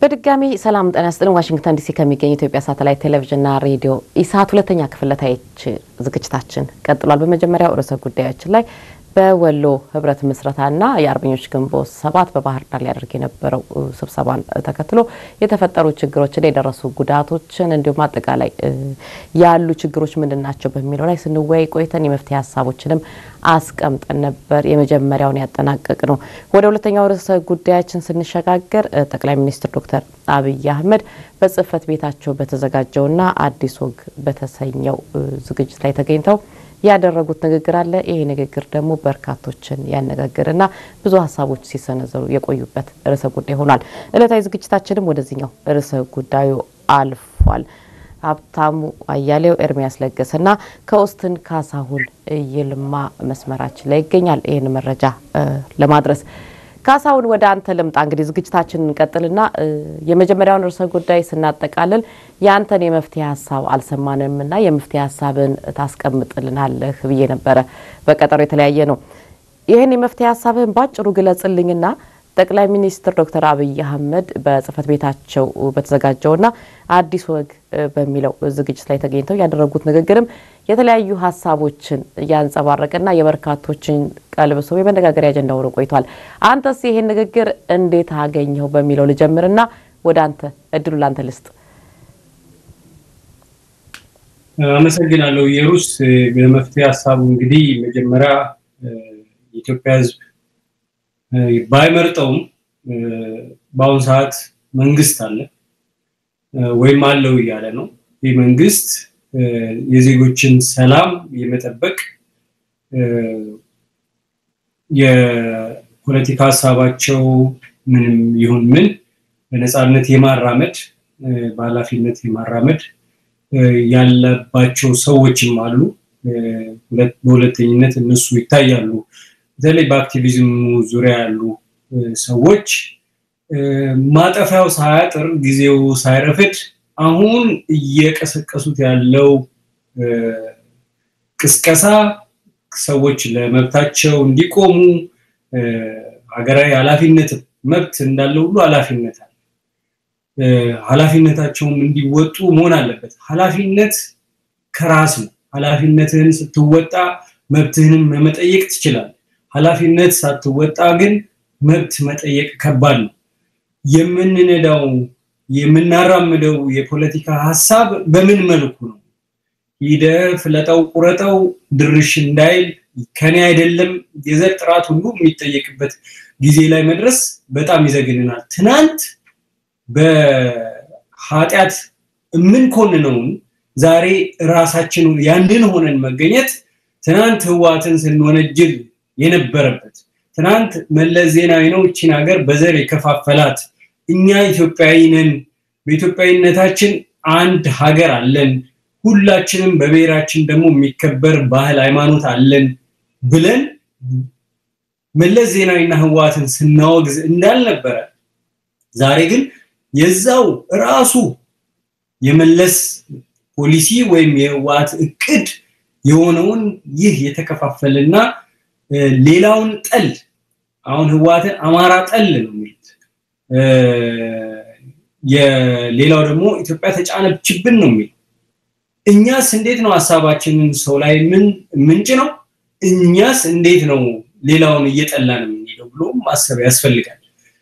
በድጋሚ ሰላም ጤና ይስጥልን። ዋሽንግተን ዲሲ ከሚገኝ ኢትዮጵያ ሳተላይት ቴሌቪዥንና ሬዲዮ ኢሳት ሁለተኛ ክፍል ለታየች ዝግጅታችን ቀጥሏል። በመጀመሪያው ርዕሰ ጉዳዮችን ላይ በወሎ ህብረት ምስረታና የአርበኞች ግንቦት ሰባት በባህር ዳር ሊያደርግ የነበረው ስብሰባን ተከትሎ የተፈጠሩ ችግሮችን፣ የደረሱ ጉዳቶችን እንዲሁም አጠቃላይ ያሉ ችግሮች ምንድን ናቸው በሚለው ላይ ስንወያይ ቆይተን የመፍትሄ ሀሳቦችንም አስቀምጠን ነበር። የመጀመሪያውን ያጠናቀቅ ነው። ወደ ሁለተኛው ርዕሰ ጉዳያችን ስንሸጋገር ጠቅላይ ሚኒስትር ዶክተር አብይ አህመድ በጽህፈት ቤታቸው በተዘጋጀውና አዲስ ወግ በተሰኘው ዝግጅት ላይ ተገኝተው ያደረጉት ንግግር አለ። ይሄ ንግግር ደግሞ በርካቶችን ያነጋግርና ብዙ ሀሳቦች ሲሰነዘሩ የቆዩበት ርዕሰ ጉዳይ ሆኗል። እለታዊ ዝግጅታችንም ወደዚህኛው ርዕሰ ጉዳዩ አልፏል። ሀብታሙ አያሌው፣ ኤርሚያስ ለገሰና ከኦስትን ካሳሁን ይልማ መስመራችን ላይ ይገኛል። ይህን መረጃ ለማድረስ ካሳሁን ወደ አንተ ልምጣ። እንግዲህ ዝግጅታችንን እንቀጥልና የመጀመሪያውን ርዕሰ ጉዳይ ስናጠቃልል የአንተን የመፍትሄ ሀሳብ አልሰማንም እና የመፍትሄ ሀሳብን ታስቀምጥልናለህ ብዬ ነበረ። በቀጠሮ የተለያየ ነው። ይህን የመፍትሄ ሀሳብህን ባጭሩ ግለጽልኝና ጠቅላይ ሚኒስትር ዶክተር አብይ አህመድ በጽህፈት ቤታቸው በተዘጋጀውና አዲስ ወግ በሚለው ዝግጅት ላይ ተገኝተው ያደረጉት ንግግርም የተለያዩ ሀሳቦችን እያንጸባረቀና የበርካቶችን ቀልብ ስቦ የመነጋገሪያ አጀንዳ ሆኖ ቆይቷል። አንተስ ይሄን ንግግር እንዴት አገኘው በሚለው ልጀምርና ወደ አንተ እድሉ ላንተ ልስጥ። አመሰግናለሁ የሩስ በመፍትሄ ሀሳቡ እንግዲህ መጀመሪያ የኢትዮጵያ ሕዝብ ባይመርጠውም በአሁኑ ሰዓት መንግስት አለ ወይም አለው እያለ ነው። ይህ መንግስት የዜጎችን ሰላም የመጠበቅ የፖለቲካ ሀሳባቸው ምንም ይሁን ምን በነፃነት የማራመድ በኃላፊነት የማራመድ ያለባቸው ሰዎችም አሉ። በሁለተኝነት እነሱ ይታያሉ። በተለይ በአክቲቪዝሙ ዙሪያ ያሉ ሰዎች ማጠፊያው ሳያጥር ጊዜው ሳይረፍድ አሁን እየቀሰቀሱት ያለው ቅስቀሳ ሰዎች ለመብታቸው እንዲቆሙ ሀገራዊ ኃላፊነት መብት እንዳለ ሁሉ ኃላፊነት አለ። ኃላፊነታቸውም እንዲወጡ መሆን አለበት። ኃላፊነት ከራስ ነው። ኃላፊነትህን ስትወጣ መብትህንም መጠየቅ ትችላለህ። ኃላፊነት ሳትወጣ ግን መብት መጠየቅ ከባድ ነው። የምንነዳው የምናራምደው የፖለቲካ ሀሳብ በምን መልኩ ነው? ሂደህ ፍለጠው ቁረጠው ድርሽ እንዳይል ከኔ አይደለም የዘር ጥራት ሁሉ የሚጠየቅበት ጊዜ ላይ መድረስ በጣም ይዘግንናል። ትናንት በኃጢአት የምንኮንነውን ዛሬ ራሳችን ያንድን ሆነን መገኘት ትናንት ህዋትን ስንወነጅል የነበረበት ትናንት መለስ ዜናዊ ነው እቺን ሀገር በዘር የከፋፈላት እኛ ኢትዮጵያዊ ነን፣ በኢትዮጵያዊነታችን አንድ ሀገር አለን፣ ሁላችንም በብሔራችን ደግሞ የሚከበር ባህል ሃይማኖት አለን ብለን መለስ ዜናዊና ህዋትን ስናወግዝ እንዳልነበረ ዛሬ ግን የዛው ራሱ የመለስ ፖሊሲ ወይም የህዋት እቅድ የሆነውን ይህ የተከፋፈልና ሌላውን ጠል አሁን ህዋትን አማራ ጠል ነው የሚሉት። የሌላው ደግሞ ኢትዮጵያ ተጫነችብን ነው የሚል። እኛስ እንዴት ነው ሀሳባችንን ሰው ላይ ምን ምንጭ ነው? እኛስ እንዴት ነው ሌላውን እየጠላን የምንሄደው ብሎ ማሰብ ያስፈልጋል።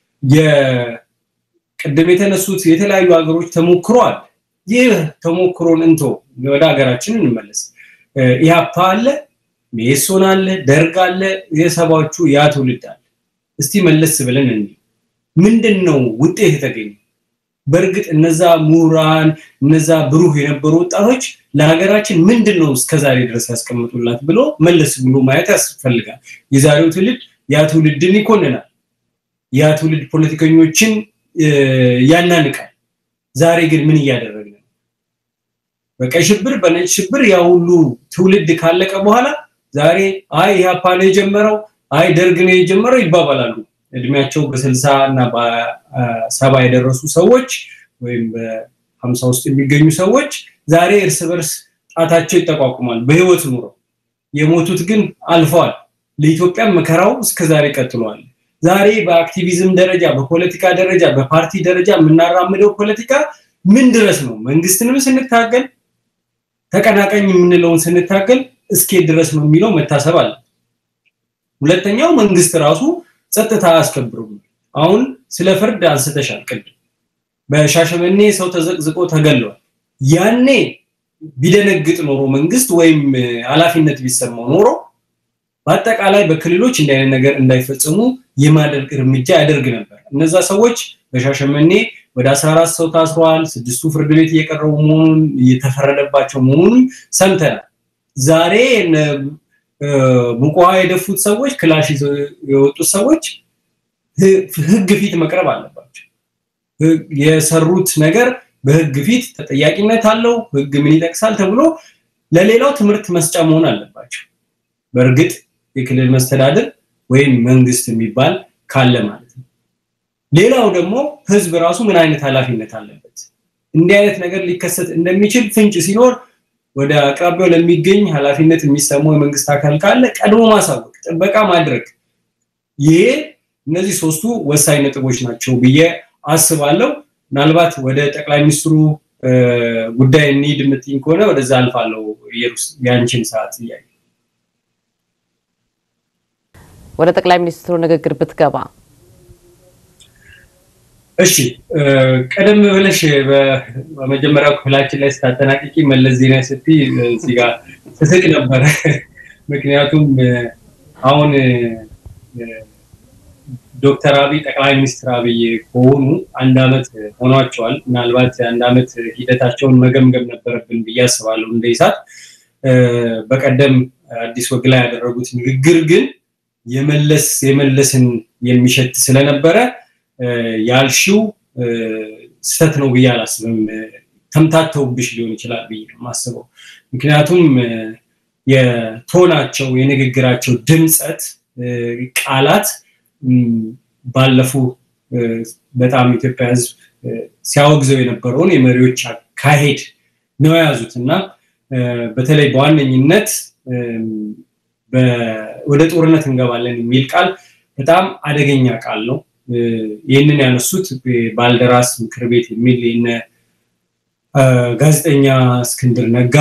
የቅድም የተነሱት የተለያዩ ሀገሮች ተሞክሯል። ይህ ተሞክሮን እንቶ ወደ ሀገራችን እንመለስ። ኢህአፓ አለ፣ ሜሶን አለ፣ ደርግ አለ፣ የሰባዎቹ ያ ትውልድ አለ። እስቲ መለስ ብለን እንይ። ምንድን ነው ውጤት የተገኘ? በእርግጥ እነዛ ምሁራን እነዛ ብሩህ የነበሩ ወጣቶች ለሀገራችን ምንድን ነው እስከዛሬ ድረስ ያስቀምጡላት ብሎ መለስ ብሎ ማየት ያስፈልጋል። የዛሬው ትውልድ ያ ትውልድን ይኮንናል። ያ ትውልድ ፖለቲከኞችን ያናንቃል። ዛሬ ግን ምን እያደረግን ነው? በቀይ ሽብር በነጭ ሽብር ያ ሁሉ ትውልድ ካለቀ በኋላ ዛሬ አይ ኢህአፓ ነው የጀመረው፣ አይ ደርግ ነው የጀመረው ይባባላሉ። እድሜያቸው በስልሳ እና በሰባ የደረሱ ሰዎች ወይም በሀምሳ ውስጥ የሚገኙ ሰዎች ዛሬ እርስ በርስ ጣታቸው ይጠቋቁማል በህይወት ኑረው። የሞቱት ግን አልፈዋል። ለኢትዮጵያ መከራው እስከዛሬ ቀጥሏል። ዛሬ በአክቲቪዝም ደረጃ በፖለቲካ ደረጃ በፓርቲ ደረጃ የምናራምደው ፖለቲካ ምን ድረስ ነው መንግስትንም ስንታገል ተቀናቃኝ የምንለውን ስንታገል እስኬት ድረስ ነው የሚለው መታሰብ አለ ሁለተኛው መንግስት ራሱ ጸጥታ አያስከብሩም አሁን ስለ ፍርድ አንስተሻል ቅድም በሻሸመኔ ሰው ተዘቅዝቆ ተገሏል ያኔ ቢደነግጥ ኖሮ መንግስት ወይም ኃላፊነት ቢሰማው ኖሮ በአጠቃላይ በክልሎች እንዲህ አይነት ነገር እንዳይፈጽሙ የማደርግ እርምጃ ያደርግ ነበር እነዛ ሰዎች በሻሸመኔ ወደ 14 ሰው ታስረዋል ስድስቱ ፍርድ ቤት እየቀረቡ መሆኑን እየተፈረደባቸው መሆኑን ሰምተናል ዛሬ ሙቋ የደፉት ሰዎች ክላሽ የወጡት ሰዎች ህግ ፊት መቅረብ አለባቸው የሰሩት ነገር በህግ ፊት ተጠያቂነት አለው ህግ ምን ይጠቅሳል ተብሎ ለሌላው ትምህርት መስጫ መሆን አለባቸው በእርግጥ የክልል መስተዳድር ወይም መንግስት የሚባል ካለ ማለት ነው ሌላው ደግሞ ህዝብ ራሱ ምን አይነት ኃላፊነት አለበት እንዲህ አይነት ነገር ሊከሰት እንደሚችል ፍንጭ ሲኖር ወደ አቅራቢያው ለሚገኝ ኃላፊነት የሚሰማው የመንግስት አካል ካለ ቀድሞ ማሳወቅ ጥበቃ ማድረግ ይሄ እነዚህ ሶስቱ ወሳኝ ነጥቦች ናቸው ብዬ አስባለሁ ምናልባት ወደ ጠቅላይ ሚኒስትሩ ጉዳይ እንሂድ የምትይኝ ከሆነ ወደዛ አልፋለሁ ኢየሩስ ያንቺን ሰዓት እያየ ወደ ጠቅላይ ሚኒስትሩ ንግግር ብትገባ እሺ ቀደም ብለሽ በመጀመሪያው ክፍላችን ላይ ስታጠናቅቂ መለስ ዜና ስትይ እዚህ ጋር ስስቅ ነበረ ምክንያቱም አሁን ዶክተር አብይ ጠቅላይ ሚኒስትር አብይ ከሆኑ አንድ አመት ሆኗቸዋል ምናልባት አንድ አመት ሂደታቸውን መገምገም ነበረብን ብዬ አስባለሁ እንደ ይሳት በቀደም አዲስ ወግ ላይ ያደረጉት ንግግር ግን የመለስ የመለስን የሚሸት ስለነበረ ያልሽው ስተት ነው ብዬ አላስብም ተምታተውብሽ ሊሆን ይችላል ብዬ ነው ማስበው ምክንያቱም የቶናቸው የንግግራቸው ድምፀት ቃላት ባለፉ በጣም ኢትዮጵያ ህዝብ ሲያወግዘው የነበረውን የመሪዎች አካሄድ ነው የያዙት እና በተለይ በዋነኝነት ወደ ጦርነት እንገባለን የሚል ቃል በጣም አደገኛ ቃል ነው ይህንን ያነሱት ባልደራስ ምክር ቤት የሚል የነ ጋዜጠኛ እስክንድር ነጋ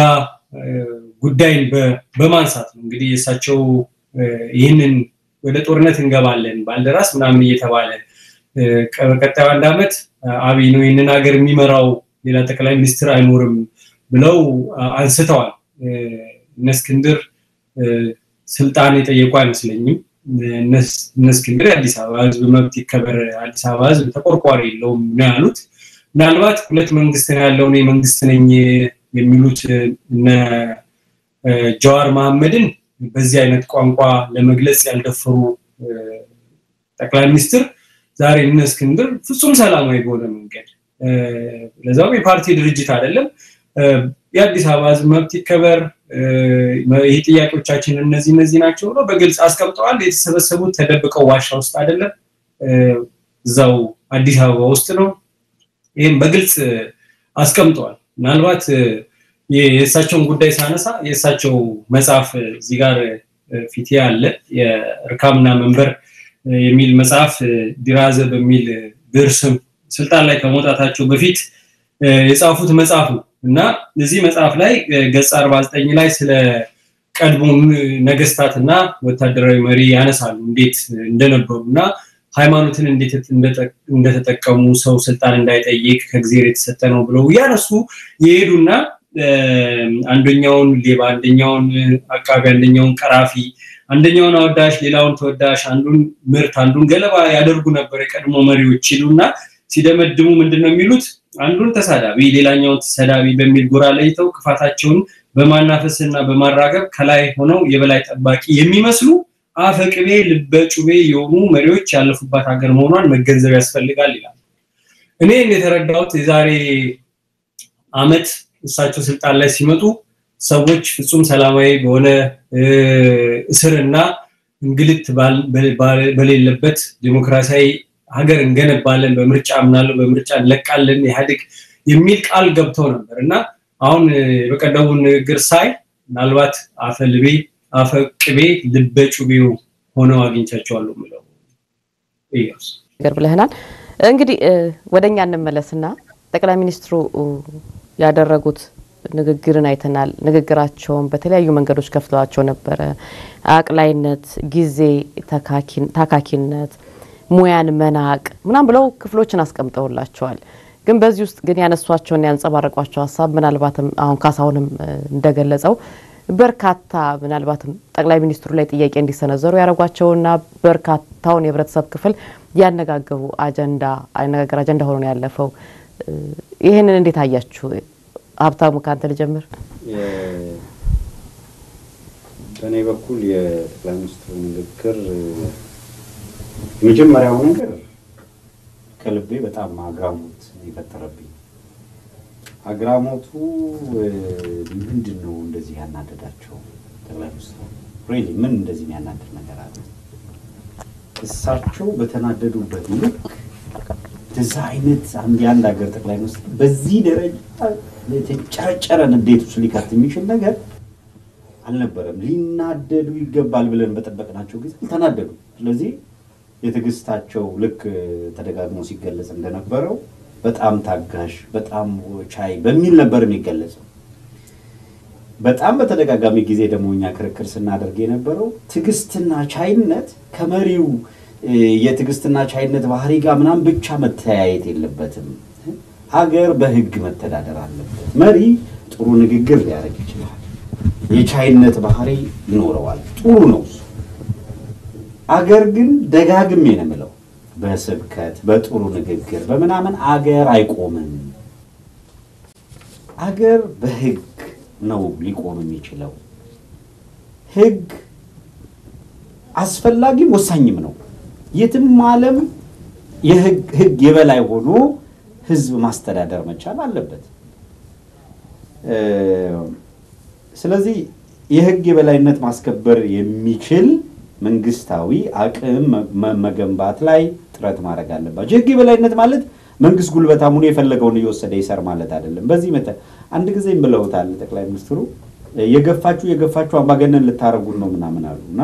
ጉዳይን በማንሳት ነው እንግዲህ የእሳቸው ይህንን ወደ ጦርነት እንገባለን ባልደራስ ምናምን እየተባለ በቀጣዩ አንድ ዓመት አብይ ነው ይህንን ሀገር የሚመራው ሌላ ጠቅላይ ሚኒስትር አይኖርም ብለው አንስተዋል እነ እስክንድር ስልጣን የጠየቁ አይመስለኝም እነ እስክንድር የአዲስ አበባ ህዝብ መብት ይከበር አዲስ አበባ ህዝብ ተቆርቋሪ የለውም ነው ያሉት ምናልባት ሁለት መንግስት ነው ያለው እኔ መንግስት ነኝ የሚሉት እነ ጀዋር መሐመድን በዚህ አይነት ቋንቋ ለመግለጽ ያልደፈሩ ጠቅላይ ሚኒስትር ዛሬ እነ እስክንድር ፍጹም ሰላማዊ በሆነ መንገድ ለዛውም የፓርቲ ድርጅት አይደለም የአዲስ አበባ ህዝብ መብት ይከበር ይህ ጥያቄዎቻችን እነዚህ እነዚህ ናቸው ብሎ በግልጽ አስቀምጠዋል የተሰበሰቡት ተደብቀው ዋሻ ውስጥ አይደለም እዛው አዲስ አበባ ውስጥ ነው ይህም በግልጽ አስቀምጠዋል ምናልባት የእሳቸውን ጉዳይ ሳነሳ የእሳቸው መጽሐፍ እዚህ ጋር ፊቴ አለ የእርካምና መንበር የሚል መጽሐፍ ዲራዘ በሚል ብዕር ስም ስልጣን ላይ ከመውጣታቸው በፊት የጻፉት መጽሐፍ ነው እና እዚህ መጽሐፍ ላይ ገጽ 49 ላይ ስለ ቀድሞ ነገስታትና ወታደራዊ መሪ ያነሳሉ እንዴት እንደነበሩ እና ሃይማኖትን እንዴት እንደተጠቀሙ ሰው ስልጣን እንዳይጠይቅ ከእግዚአብሔር የተሰጠ ነው ብለው እያነሱ የሄዱና አንደኛውን ሌባ አንደኛውን አቃቢ አንደኛውን ቀራፊ አንደኛውን አወዳሽ ሌላውን ተወዳሽ አንዱን ምርት አንዱን ገለባ ያደርጉ ነበር የቀድሞ መሪዎች ይሉና ሲደመድሙ ምንድነው የሚሉት አንዱን ተሳዳቢ ሌላኛውን ተሰዳቢ በሚል ጎራ ለይተው ክፋታቸውን በማናፈስና በማራገብ ከላይ ሆነው የበላይ ጠባቂ የሚመስሉ አፈቅቤ ልበጩቤ የሆኑ መሪዎች ያለፉባት ሀገር መሆኗን መገንዘብ ያስፈልጋል ይላል እኔ የተረዳሁት የዛሬ አመት እሳቸው ስልጣን ላይ ሲመጡ ሰዎች ፍጹም ሰላማዊ በሆነ እስርና እንግልት በሌለበት ዲሞክራሲያዊ ሀገር እንገነባለን በምርጫ አምናለሁ በምርጫ እንለቃለን ኢህአዴግ የሚል ቃል ገብተው ነበር እና አሁን በቀደሙ ንግግር ሳይ ምናልባት አፈልቤ አፈቅቤ ልበጩቤው ሆነው አግኝቻቸዋለሁ ምለው እያሱ ነገር ብለህናል። እንግዲህ ወደ እኛ እንመለስና ጠቅላይ ሚኒስትሩ ያደረጉት ንግግርን አይተናል። ንግግራቸውን በተለያዩ መንገዶች ከፍለዋቸው ነበረ። አቅላይነት፣ ጊዜ ታካኪነት፣ ሙያን መናቅ ምናም ብለው ክፍሎችን አስቀምጠውላቸዋል። ግን በዚህ ውስጥ ግን ያነሷቸውን ያንጸባረቋቸው ሀሳብ ምናልባትም አሁን ካሳሁንም እንደገለጸው በርካታ ምናልባትም ጠቅላይ ሚኒስትሩ ላይ ጥያቄ እንዲሰነዘሩ ያደረጓቸውና በርካታውን የህብረተሰብ ክፍል ያነጋገሩ አጀንዳ አነጋገር አጀንዳ ሆኖ ነው ያለፈው። ይህንን እንዴት አያችሁ? ሀብታሙ ከአንተ ልጀምር። በእኔ በኩል የጠቅላይ ሚኒስትሩ ንግግር የመጀመሪያው ነገር ከልቤ በጣም አግራሞት የፈጠረብኝ አግራሞቱ ምንድን ነው እንደዚህ ያናደዳቸው ጠቅላይ ሚኒስትሩ ሪሊ ምን እንደዚህ የሚያናድድ ነገር አለ? እሳቸው በተናደዱበት ልክ እንደዛ አይነት አንድ የአንድ ሀገር ጠቅላይ ሚኒስትር በዚህ ደረጃ የተጨረጨረ ንዴት ውስጥ ሊከት የሚችል ነገር አልነበረም። ሊናደዱ ይገባል ብለን በጠበቅናቸው ጊዜ አልተናደዱ። ስለዚህ የትዕግስታቸው ልክ ተደጋግሞ ሲገለጽ እንደነበረው በጣም ታጋሽ፣ በጣም ቻይ በሚል ነበር የሚገለጸው። በጣም በተደጋጋሚ ጊዜ ደግሞ እኛ ክርክር ስናደርግ የነበረው ትዕግስትና ቻይነት ከመሪው የትዕግስትና ቻይነት ባህሪ ጋር ምናምን ብቻ መተያየት የለበትም። ሀገር በሕግ መተዳደር አለበት። መሪ ጥሩ ንግግር ሊያደርግ ይችላል። የቻይነት ባህሪ ይኖረዋል። ጥሩ ነው እሱ። አገር ግን ደጋግሜ ነው የምለው በስብከት በጥሩ ንግግር በምናምን አገር አይቆምም። አገር በሕግ ነው ሊቆም የሚችለው። ሕግ አስፈላጊም ወሳኝም ነው። የትም ዓለም የሕግ የበላይ ሆኖ ህዝብ ማስተዳደር መቻል አለበት። ስለዚህ የህግ የበላይነት ማስከበር የሚችል መንግስታዊ አቅም መገንባት ላይ ጥረት ማድረግ አለባቸው። የህግ የበላይነት ማለት መንግስት ጉልበታም ሆኖ የፈለገውን እየወሰደ ይሰር ማለት አይደለም። በዚህ መተ አንድ ጊዜም ብለውታል ጠቅላይ ሚኒስትሩ የገፋችሁ የገፋችሁ አምባገነን ልታረጉን ነው ምናምን አሉ እና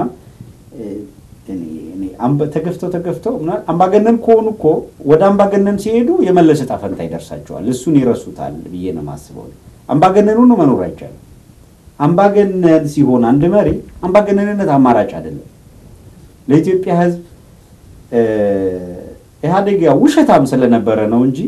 ተገፍተው ተገፍተው አምባገነን ከሆኑ እኮ ወደ አምባገነን ሲሄዱ የመለስ ዕጣ ፈንታ ይደርሳቸዋል። እሱን ይረሱታል ብዬ ነው የማስበው። አምባገነኑ ነው መኖር አይቻልም። አምባገነን ሲሆን አንድ መሪ አምባገነንነት አማራጭ አይደለም። ለኢትዮጵያ ሕዝብ ኢህአዴግ ያው ውሸታም ስለነበረ ነው እንጂ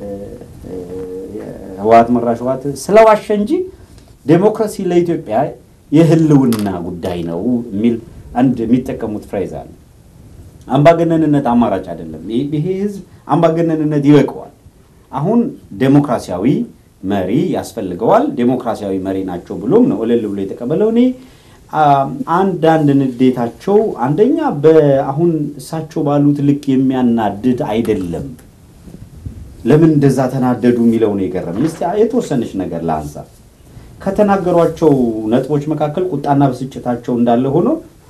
ህወሓት መራሽ ህወሓት ስለዋሸ እንጂ ዴሞክራሲ ለኢትዮጵያ የህልውና ጉዳይ ነው የሚል አንድ የሚጠቀሙት ፍሬዝ አለ። አምባገነንነት አማራጭ አይደለም። ይሄ ህዝብ አምባገነንነት ይበቀዋል። አሁን ዴሞክራሲያዊ መሪ ያስፈልገዋል። ዴሞክራሲያዊ መሪ ናቸው ብሎም ነው እልል ብሎ የተቀበለው። እኔ አንዳንድ ንዴታቸው አንደኛ በአሁን እሳቸው ባሉት ልክ የሚያናድድ አይደለም። ለምን እንደዛ ተናደዱ የሚለው ነው የገረመኝ። እስኪ የተወሰነች ነገር ለአንሳ። ከተናገሯቸው ነጥቦች መካከል ቁጣና ብስጭታቸው እንዳለ ሆኖ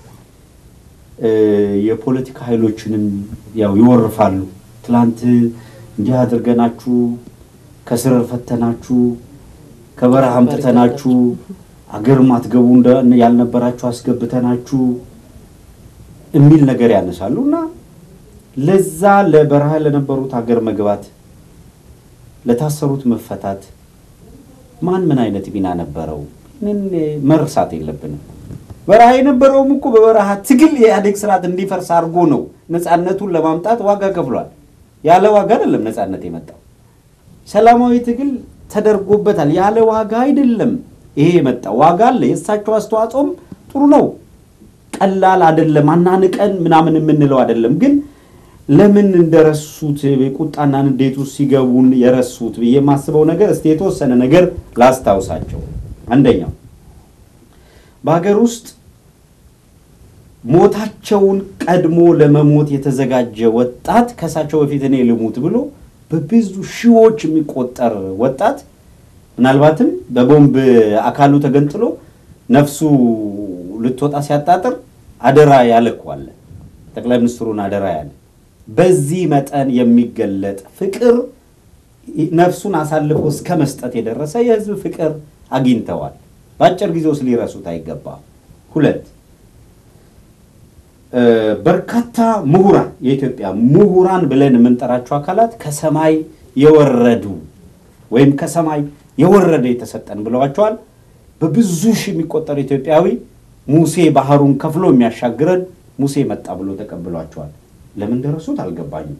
የፖለቲካ ኃይሎችንም ያው ይወርፋሉ። ትላንት እንዲህ አድርገናችሁ ከስር ፈተናችሁ፣ ከበረሃ አምጥተናችሁ፣ አገር ማትገቡ ያልነበራችሁ አስገብተናችሁ የሚል ነገር ያነሳሉ እና ለዛ ለበረሃ ለነበሩት ሀገር መግባት ለታሰሩት መፈታት ማን ምን አይነት ሚና ነበረው? ምን መርሳት የለብንም። በረሃ የነበረውም እኮ በበረሃ ትግል የኢህአዴግ ስርዓት እንዲፈርስ አድርጎ ነው ነፃነቱን ለማምጣት ዋጋ ከፍሏል። ያለ ዋጋ አይደለም ነፃነት የመጣው ሰላማዊ ትግል ተደርጎበታል። ያለ ዋጋ አይደለም ይሄ የመጣው ዋጋ አለ። የእሳቸው አስተዋጽኦም ጥሩ ነው፣ ቀላል አይደለም። አናንቀን ምናምን የምንለው አይደለም። ግን ለምን እንደረሱት ቁጣና ንዴት ውስጥ ሲገቡን የረሱት ብዬ የማስበው ነገር እስቲ የተወሰነ ነገር ላስታውሳቸው። አንደኛው በሀገር ውስጥ ሞታቸውን ቀድሞ ለመሞት የተዘጋጀ ወጣት ከእሳቸው በፊት እኔ ልሙት ብሎ በብዙ ሺዎች የሚቆጠር ወጣት ምናልባትም በቦምብ አካሉ ተገንጥሎ ነፍሱ ልትወጣ ሲያጣጥር አደራ ያለ እኮ አለ። ጠቅላይ ሚኒስትሩን አደራ ያለ በዚህ መጠን የሚገለጥ ፍቅር ነፍሱን አሳልፎ እስከ መስጠት የደረሰ የህዝብ ፍቅር አግኝተዋል። በአጭር ጊዜ ውስጥ ሊረሱት አይገባም። ሁለት በርካታ ምሁራን የኢትዮጵያ ምሁራን ብለን የምንጠራቸው አካላት ከሰማይ የወረዱ ወይም ከሰማይ የወረደ የተሰጠን ብለዋቸዋል። በብዙ ሺህ የሚቆጠር ኢትዮጵያዊ ሙሴ ባህሩን ከፍሎ የሚያሻግረን ሙሴ መጣ ብሎ ተቀብሏቸዋል። ለምን ደረሱት አልገባኝም።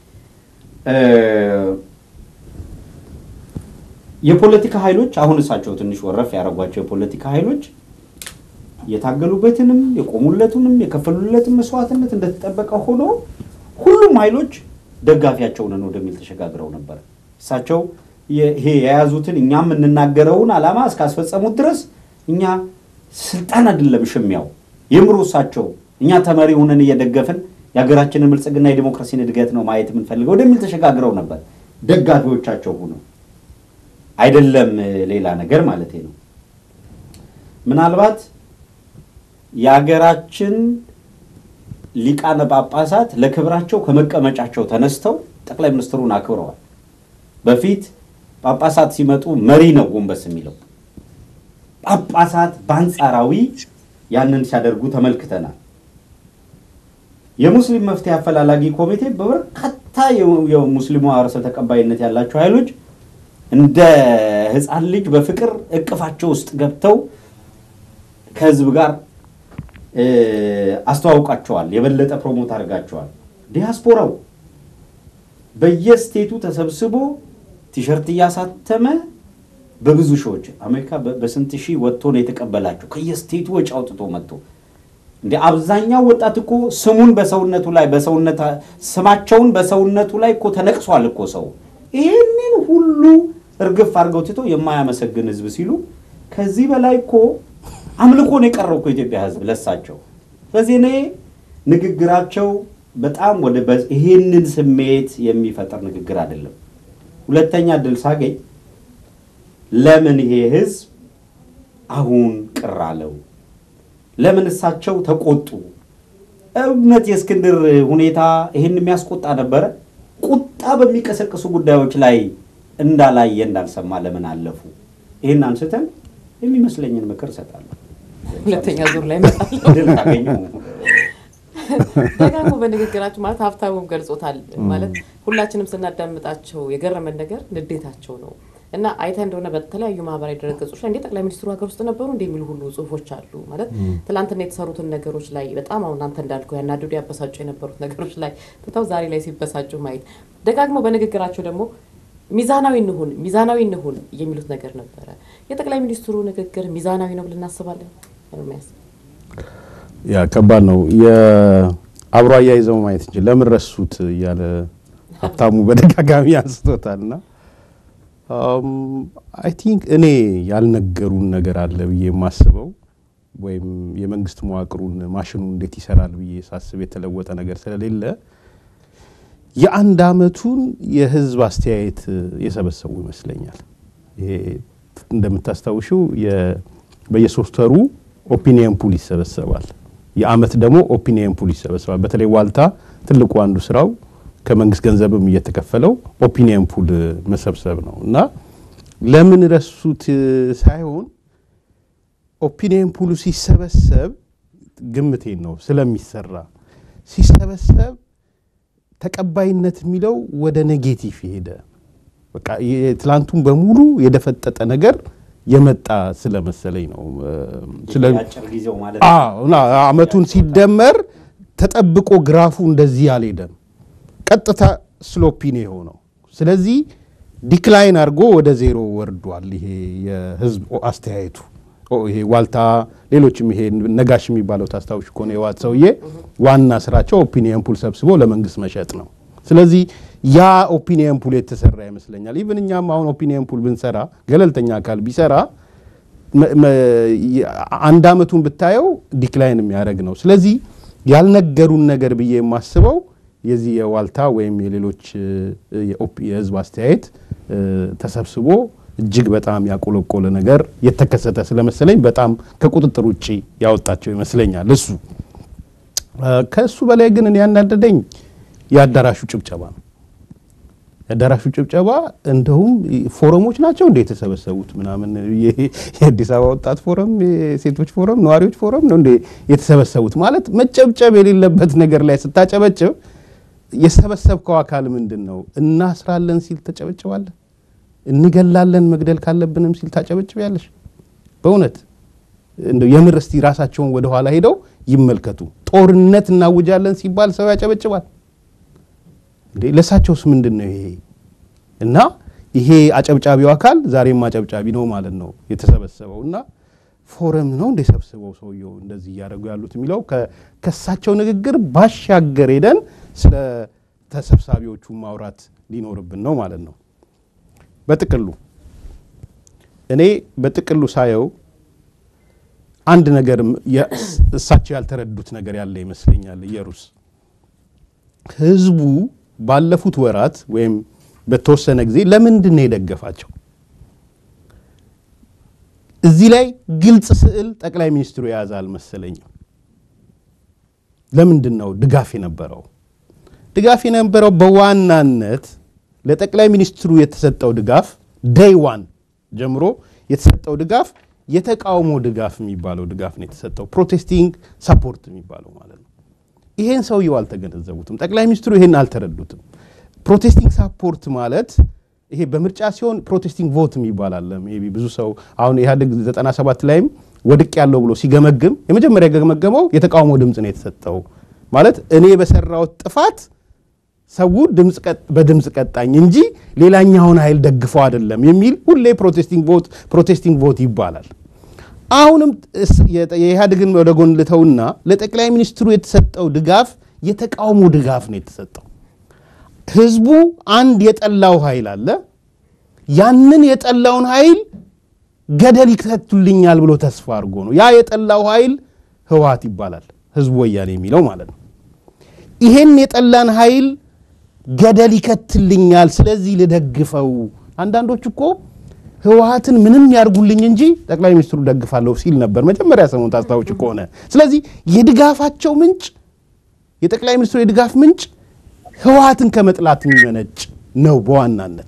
የፖለቲካ ኃይሎች አሁን እሳቸው ትንሽ ወረፍ ያደረጓቸው የፖለቲካ ኃይሎች የታገሉበትንም የቆሙለትንም የከፈሉለትን መስዋዕትነት እንደተጠበቀ ሆኖ ሁሉም ኃይሎች ደጋፊያቸው ነን ወደሚል ተሸጋግረው ነበር። እሳቸው ይሄ የያዙትን እኛ የምንናገረውን ዓላማ እስካስፈጸሙት ድረስ እኛ ስልጣን አይደለም ሽሚያው የምሩ እሳቸው እኛ ተመሪ ሆነን እየደገፍን የሀገራችንን ብልጽግና የዲሞክራሲን እድገት ነው ማየት የምንፈልገው ወደሚል ተሸጋግረው ነበር። ደጋፊዎቻቸው ሆነው አይደለም ሌላ ነገር ማለት ነው። ምናልባት የሀገራችን ሊቃነ ጳጳሳት ለክብራቸው ከመቀመጫቸው ተነስተው ጠቅላይ ሚኒስትሩን አክብረዋል። በፊት ጳጳሳት ሲመጡ መሪ ነው ጎንበስ የሚለው። ጳጳሳት በአንጻራዊ ያንን ሲያደርጉ ተመልክተናል። የሙስሊም መፍትሄ አፈላላጊ ኮሚቴ በበርካታ የሙስሊሙ ማህበረሰብ ተቀባይነት ያላቸው ኃይሎች እንደ ሕፃን ልጅ በፍቅር እቅፋቸው ውስጥ ገብተው ከህዝብ ጋር አስተዋውቃቸዋል። የበለጠ ፕሮሞት አድርጋቸዋል። ዲያስፖራው በየስቴቱ ተሰብስቦ ቲሸርት እያሳተመ በብዙ ሺዎች አሜሪካ በስንት ሺህ ወጥቶ ነው የተቀበላቸው። ከየስቴቱ ወጪ አውጥቶ መጥቶ እንደ አብዛኛው ወጣት እኮ ስሙን በሰውነቱ ላይ በሰውነት ስማቸውን በሰውነቱ ላይ እኮ ተነቅሷል እኮ ሰው ይህንን ሁሉ እርግፍ አድርገው ትቶ የማያመሰግን ህዝብ ሲሉ ከዚህ በላይ እኮ አምልኮ ነው የቀረው እኮ ኢትዮጵያ ህዝብ ለሳቸው። ስለዚህ እኔ ንግግራቸው በጣም ወደ ይሄንን ስሜት የሚፈጠር ንግግር አይደለም። ሁለተኛ እድል ሳገኝ ለምን ይሄ ህዝብ አሁን ቅር አለው? ለምን እሳቸው ተቆጡ? እውነት የእስክንድር ሁኔታ ይህን የሚያስቆጣ ነበረ? ቁጣ በሚቀሰቅሱ ጉዳዮች ላይ እንዳላየ እንዳልሰማ ለምን አለፉ? ይህን አንስተን የሚመስለኝን ምክር እሰጣለሁ። ሁለተኛ ዙር ላይ እመጣለሁ። እድል ካገኙ ደጋግሞ በንግግራቸው ማለት ሀብታሙም ገልጾታል። ማለት ሁላችንም ስናዳምጣቸው የገረመን ነገር ንዴታቸው ነው እና አይተ እንደሆነ በተለያዩ ማህበራዊ ድረገጾች ላይ እንዴ ጠቅላይ ሚኒስትሩ ሀገር ውስጥ ነበሩ እንደ የሚሉ ሁሉ ጽሁፎች አሉ። ማለት ትላንትና የተሰሩትን ነገሮች ላይ በጣም አሁን አንተ እንዳልከው ያናድዱ ያበሳጩ የነበሩት ነገሮች ላይ ትተው ዛሬ ላይ ሲበሳጩ ማየት ደጋግሞ በንግግራቸው ደግሞ ሚዛናዊ እንሁን ሚዛናዊ እንሁን የሚሉት ነገር ነበረ። የጠቅላይ ሚኒስትሩ ንግግር ሚዛናዊ ነው ብለን እናስባለን። ኤርሚያስ ያ ከባድ ነው። አብሮ አያይዘው ማየት እንጂ ለምን ረሱት እያለ ሀብታሙ በደጋጋሚ አንስቶታል እና አይ ቲንክ እኔ ያልነገሩን ነገር አለ ብዬ የማስበው ወይም የመንግስት መዋቅሩን ማሽኑ እንዴት ይሰራል ብዬ ሳስብ የተለወጠ ነገር ስለሌለ የአንድ አመቱን የህዝብ አስተያየት የሰበሰቡ ይመስለኛል። ይሄ እንደምታስታውሽው በየሶስት ወሩ ኦፒኒየን ፑል ይሰበሰባል። የአመት ደግሞ ኦፒኒየን ፑል ይሰበሰባል። በተለይ ዋልታ ትልቁ አንዱ ስራው ከመንግስት ገንዘብም እየተከፈለው ኦፒኒየን ፑል መሰብሰብ ነው እና ለምን ረሱት ሳይሆን ኦፒኒየን ፑሉ ሲሰበሰብ ግምቴን ነው ስለሚሰራ ሲሰበሰብ ተቀባይነት የሚለው ወደ ኔጌቲቭ ሄደ። በቃ የትላንቱን በሙሉ የደፈጠጠ ነገር የመጣ ስለመሰለኝ ነው። አጭር ጊዜው ማለት አመቱን ሲደመር ተጠብቆ ግራፉ እንደዚህ አልሄደም። ቀጥታ ስሎፒ ነው የሆነው። ስለዚህ ዲክላይን አድርጎ ወደ ዜሮ ወርዷል። ይሄ የህዝብ አስተያየቱ ይሄ ዋልታ፣ ሌሎችም ይሄ ነጋሽ የሚባለው ታስታውሽ ከሆነ የዋት ሰውዬ ዋና ስራቸው ኦፒኒየን ፑል ሰብስቦ ለመንግስት መሸጥ ነው። ስለዚህ ያ ኦፒኒየን ፑል የተሰራ ይመስለኛል። ኢቭን እኛም አሁን ኦፒኒየን ፑል ብንሰራ ገለልተኛ አካል ቢሰራ አንድ አመቱን ብታየው ዲክላይን የሚያደርግ ነው። ስለዚህ ያልነገሩን ነገር ብዬ የማስበው የዚህ የዋልታ ወይም የሌሎች የህዝብ አስተያየት ተሰብስቦ እጅግ በጣም ያቆለቆለ ነገር የተከሰተ ስለመሰለኝ በጣም ከቁጥጥር ውጭ ያወጣቸው ይመስለኛል። እሱ ከእሱ በላይ ግን እኔ ያናደደኝ የአዳራሹ ጭብጨባ ነው። የአዳራሹ ጭብጨባ እንደውም ፎረሞች ናቸው እንደ የተሰበሰቡት ምናምን የአዲስ አበባ ወጣት ፎረም፣ የሴቶች ፎረም፣ ነዋሪዎች ፎረም ነው እንደ የተሰበሰቡት ማለት መጨብጨብ የሌለበት ነገር ላይ ስታጨበጭብ የሰበሰብከው አካል ምንድን ነው? እናስራለን ሲል ተጨበጭባለህ። እንገላለን መግደል ካለብንም ሲል ታጨበጭቢያለሽ። በእውነት እንደው የምር እስቲ ራሳቸውን ወደ ኋላ ሄደው ይመልከቱ። ጦርነት እናውጃለን ሲባል ሰው ያጨበጭባል እንዴ? ለእሳቸውስ ምንድን ነው ይሄ? እና ይሄ አጨብጫቢው አካል ዛሬም አጨብጫቢ ነው ማለት ነው የተሰበሰበው እና ፎረም ነው እንደ ሰብስበው ሰውየው እንደዚህ እያደረጉ ያሉት የሚለው ከእሳቸው ንግግር ባሻገር ሄደን ስለ ተሰብሳቢዎቹ ማውራት ሊኖርብን ነው ማለት ነው። በጥቅሉ እኔ በጥቅሉ ሳየው አንድ ነገር እሳቸው ያልተረዱት ነገር ያለ ይመስለኛል። ኢየሩስ ህዝቡ ባለፉት ወራት ወይም በተወሰነ ጊዜ ለምንድን ነው የደገፋቸው? እዚህ ላይ ግልጽ ስዕል ጠቅላይ ሚኒስትሩ የያዘ አልመሰለኝም። ለምንድን ነው ድጋፍ የነበረው? ድጋፍ የነበረው በዋናነት ለጠቅላይ ሚኒስትሩ የተሰጠው ድጋፍ ደይ ዋን ጀምሮ የተሰጠው ድጋፍ የተቃውሞ ድጋፍ የሚባለው ድጋፍ ነው የተሰጠው። ፕሮቴስቲንግ ሰፖርት የሚባለው ማለት ነው። ይሄን ሰውየው አልተገነዘቡትም። ጠቅላይ ሚኒስትሩ ይሄን አልተረዱትም። ፕሮቴስቲንግ ሰፖርት ማለት ይሄ በምርጫ ሲሆን ፕሮቴስቲንግ ቮት የሚባል አለ። ሜይ ቢ ብዙ ሰው አሁን ኢህአዴግ 97 ላይም ወድቅ ያለው ብሎ ሲገመግም የመጀመሪያ የገመገመው የተቃውሞ ድምፅ ነው የተሰጠው ማለት እኔ በሰራሁት ጥፋት ሰው በድምፅ ቀጣኝ እንጂ ሌላኛውን ኃይል ደግፈው አይደለም የሚል ሁሌ ፕሮቴስቲንግ ቮት ፕሮቴስቲንግ ቮት ይባላል። አሁንም የኢህአዴግን ወደ ጎን ልተውና ለጠቅላይ ሚኒስትሩ የተሰጠው ድጋፍ የተቃውሞ ድጋፍ ነው የተሰጠው። ህዝቡ አንድ የጠላው ኃይል አለ። ያንን የጠላውን ኃይል ገደል ይከቱልኛል ብሎ ተስፋ አድርጎ ነው። ያ የጠላው ኃይል ህወሓት ይባላል፣ ህዝቡ ወያኔ የሚለው ማለት ነው። ይሄን የጠላን ኃይል ገደል ይከትልኛል፣ ስለዚህ ልደግፈው። አንዳንዶች እኮ ህወሓትን ምንም ያርጉልኝ እንጂ ጠቅላይ ሚኒስትሩ ደግፋለሁ ሲል ነበር መጀመሪያ ሰሞን ታስታውጭ ከሆነ። ስለዚህ የድጋፋቸው ምንጭ የጠቅላይ ሚኒስትሩ የድጋፍ ምንጭ ህወሓትን ከመጥላት የሚመነጭ ነው። በዋናነት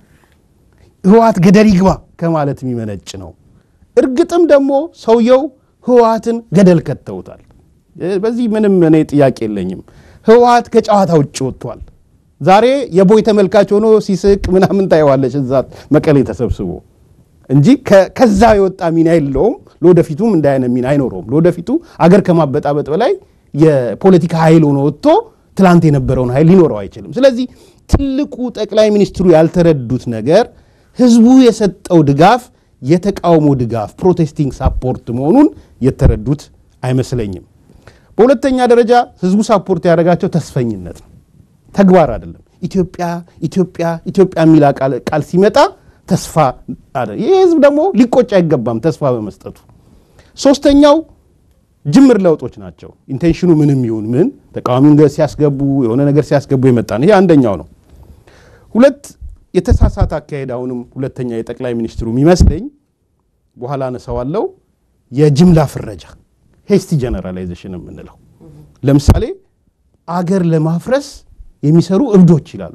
ህወሓት ገደል ይግባ ከማለት የሚመነጭ ነው። እርግጥም ደግሞ ሰውየው ህወሓትን ገደል ከተውታል። በዚህ ምንም እኔ ጥያቄ የለኝም። ህወሓት ከጨዋታ ውጭ ወጥቷል። ዛሬ የቦይ ተመልካች ሆኖ ሲስቅ ምናምን ታየዋለች እዛ መቀሌ ተሰብስቦ እንጂ ከዛ የወጣ ሚና የለውም። ለወደፊቱም እንደ አይነት ሚና አይኖረውም። ለወደፊቱ አገር ከማበጣበጥ በላይ የፖለቲካ ኃይል ሆኖ ወጥቶ ትላንት የነበረውን ኃይል ሊኖረው አይችልም። ስለዚህ ትልቁ ጠቅላይ ሚኒስትሩ ያልተረዱት ነገር ህዝቡ የሰጠው ድጋፍ የተቃውሞ ድጋፍ ፕሮቴስቲንግ ሳፖርት መሆኑን የተረዱት አይመስለኝም። በሁለተኛ ደረጃ ህዝቡ ሳፖርት ያደረጋቸው ተስፈኝነት ነው፣ ተግባር አይደለም። ኢትዮጵያ ኢትዮጵያ ኢትዮጵያ የሚል ቃል ሲመጣ ተስፋ ይህ ህዝብ ደግሞ ሊቆጭ አይገባም ተስፋ በመስጠቱ። ሶስተኛው ጅምር ለውጦች ናቸው። ኢንቴንሽኑ ምንም ይሁን ምን ተቃዋሚውን ሲያስገቡ የሆነ ነገር ሲያስገቡ የመጣ ነው። ይሄ አንደኛው ነው። ሁለት የተሳሳተ አካሄድ አሁንም ሁለተኛ የጠቅላይ ሚኒስትሩ የሚመስለኝ በኋላ አነሳዋለሁ፣ የጅምላ ፍረጃ ሄስቲ ጀነራላይዜሽን የምንለው ለምሳሌ አገር ለማፍረስ የሚሰሩ እብዶች ይላሉ።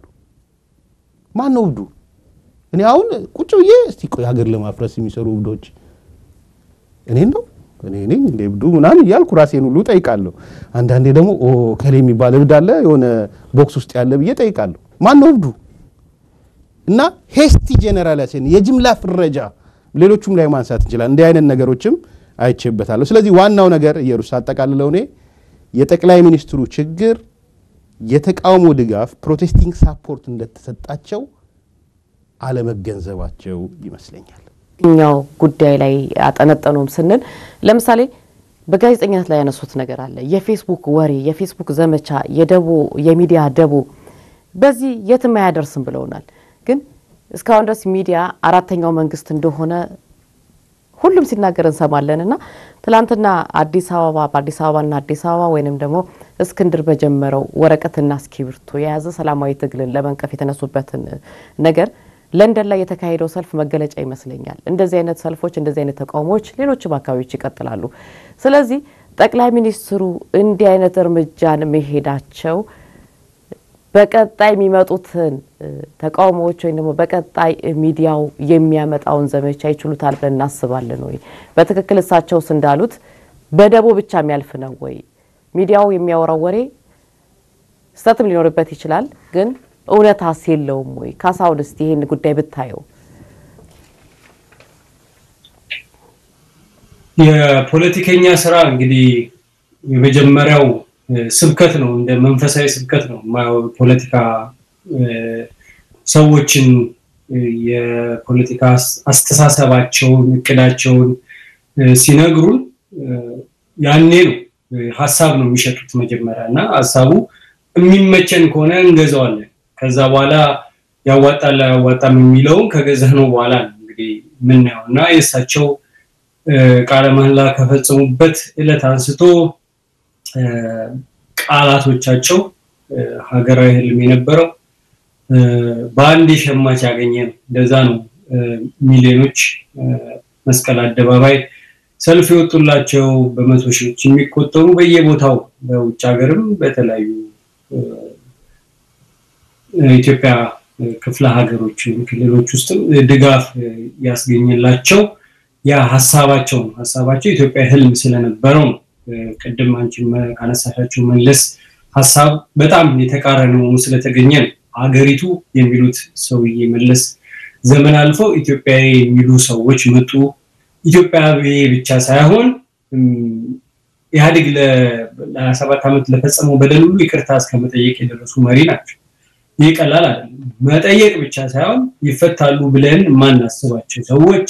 ማን ነው እብዱ? እኔ አሁን ቁጭ ብዬ እስቲ ቆይ ሀገር ለማፍረስ የሚሰሩ እብዶች እኔን ነው እኔ ነኝ እንደ እብዱ ምናምን እያልኩ ራሴን ሁሉ ጠይቃለሁ። አንዳንዴ ደግሞ ኦ ከሌ የሚባል እብድ አለ የሆነ ቦክስ ውስጥ ያለ ብዬ ጠይቃለሁ። ማን ነው እብዱ? እና ሄስቲ ጀነራላይዜሽን የጅምላ ፍረጃ ሌሎቹም ላይ ማንሳት እንችላል። እንዲህ አይነት ነገሮችም አይቼበታለሁ። ስለዚህ ዋናው ነገር ኢየሩስ አጠቃልለው እኔ የጠቅላይ ሚኒስትሩ ችግር የተቃውሞ ድጋፍ ፕሮቴስቲንግ ሳፖርት እንደተሰጣቸው አለመገንዘባቸው ይመስለኛል። እኛው ጉዳይ ላይ አጠነጠኑም ስንል ለምሳሌ በጋዜጠኝነት ላይ ያነሱት ነገር አለ። የፌስቡክ ወሬ፣ የፌስቡክ ዘመቻ፣ የደቦ የሚዲያ ደቦ በዚህ የትም አያደርስም ብለውናል። ግን እስካሁን ድረስ ሚዲያ አራተኛው መንግስት እንደሆነ ሁሉም ሲናገር እንሰማለን እና ትላንትና አዲስ አበባ በአዲስ አበባና አዲስ አበባ ወይንም ደግሞ እስክንድር በጀመረው ወረቀትና እስክሪብቶ የያዘ ሰላማዊ ትግልን ለመንቀፍ የተነሱበትን ነገር ለንደን ላይ የተካሄደው ሰልፍ መገለጫ ይመስለኛል። እንደዚህ አይነት ሰልፎች፣ እንደዚህ አይነት ተቃውሞዎች ሌሎችም አካባቢዎች ይቀጥላሉ። ስለዚህ ጠቅላይ ሚኒስትሩ እንዲህ አይነት እርምጃን መሄዳቸው በቀጣይ የሚመጡትን ተቃውሞዎች ወይም ደግሞ በቀጣይ ሚዲያው የሚያመጣውን ዘመቻ ይችሉታል ብለን እናስባለን ወይ? በትክክል እሳቸውስ እንዳሉት በደቦ ብቻ የሚያልፍ ነው ወይ? ሚዲያው የሚያወራው ወሬ ስህተትም ሊኖርበት ይችላል፣ ግን እውነታስ የለውም ወይ? ካሳሁን እስቲ ይህን ጉዳይ ብታየው። የፖለቲከኛ ስራ እንግዲህ የመጀመሪያው ስብከት ነው፣ እንደ መንፈሳዊ ስብከት ነው። ፖለቲካ ሰዎችን የፖለቲካ አስተሳሰባቸውን፣ እቅዳቸውን ሲነግሩን ያኔ ነው ሀሳብ ነው የሚሸጡት መጀመሪያ እና ሀሳቡ የሚመቸን ከሆነ እንገዛዋለን። ከዛ በኋላ ያዋጣል አያዋጣም የሚለውን ከገዛነው በኋላ ነው እንግዲህ የምናየው እና የእሳቸው ቃለ መሐላ ከፈጸሙበት ዕለት አንስቶ ቃላቶቻቸው ሀገራዊ ህልም የነበረው በአንድ ሸማች ያገኘ ነው። እንደዛ ነው ሚሊዮኖች መስቀል አደባባይ ሰልፍ የወጡላቸው በመቶ ሺዎች የሚቆጠሩ በየቦታው በውጭ ሀገርም በተለያዩ ኢትዮጵያ ክፍለ ሀገሮች ወይም ክልሎች ውስጥም ድጋፍ ያስገኘላቸው ያ ሀሳባቸው ነው። ሀሳባቸው ኢትዮጵያ ህልም ስለነበረው ነው። ቅድም አንቺ ካነሳሻቸው መለስ ሀሳብ በጣም የተቃረነ ሆኖ ስለተገኘ ነው። ሀገሪቱ የሚሉት ሰውዬ መለስ ዘመን አልፈው ኢትዮጵያዊ የሚሉ ሰዎች መጡ። ኢትዮጵያዊ ብቻ ሳይሆን ኢህአዴግ ለሰባት ዓመት ለፈጸመው በደል ሁሉ ይቅርታ እስከ መጠየቅ የደረሱ መሪ ናቸው። ይህ ቀላል አይደለም። መጠየቅ ብቻ ሳይሆን ይፈታሉ ብለን የማናስባቸው ሰዎች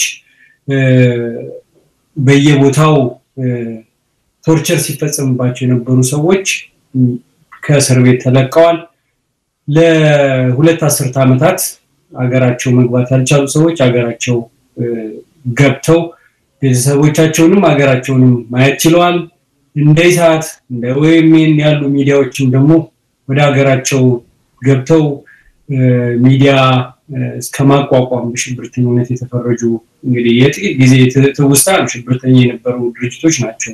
በየቦታው ቶርቸር ሲፈጸምባቸው የነበሩ ሰዎች ከእስር ቤት ተለቀዋል። ለሁለት አስርት ዓመታት ሀገራቸው መግባት ያልቻሉ ሰዎች ሀገራቸው ገብተው ቤተሰቦቻቸውንም ሀገራቸውንም ማየት ችለዋል። እንደ ኢሳት እንደ ኦኤምኤን ያሉ ሚዲያዎችም ደግሞ ወደ ሀገራቸው ገብተው ሚዲያ እስከ ማቋቋም በሽብርተኝነት የተፈረጁ እንግዲህ የጥቂት ጊዜ ትውስታ ነው። ሽብርተኛ የነበሩ ድርጅቶች ናቸው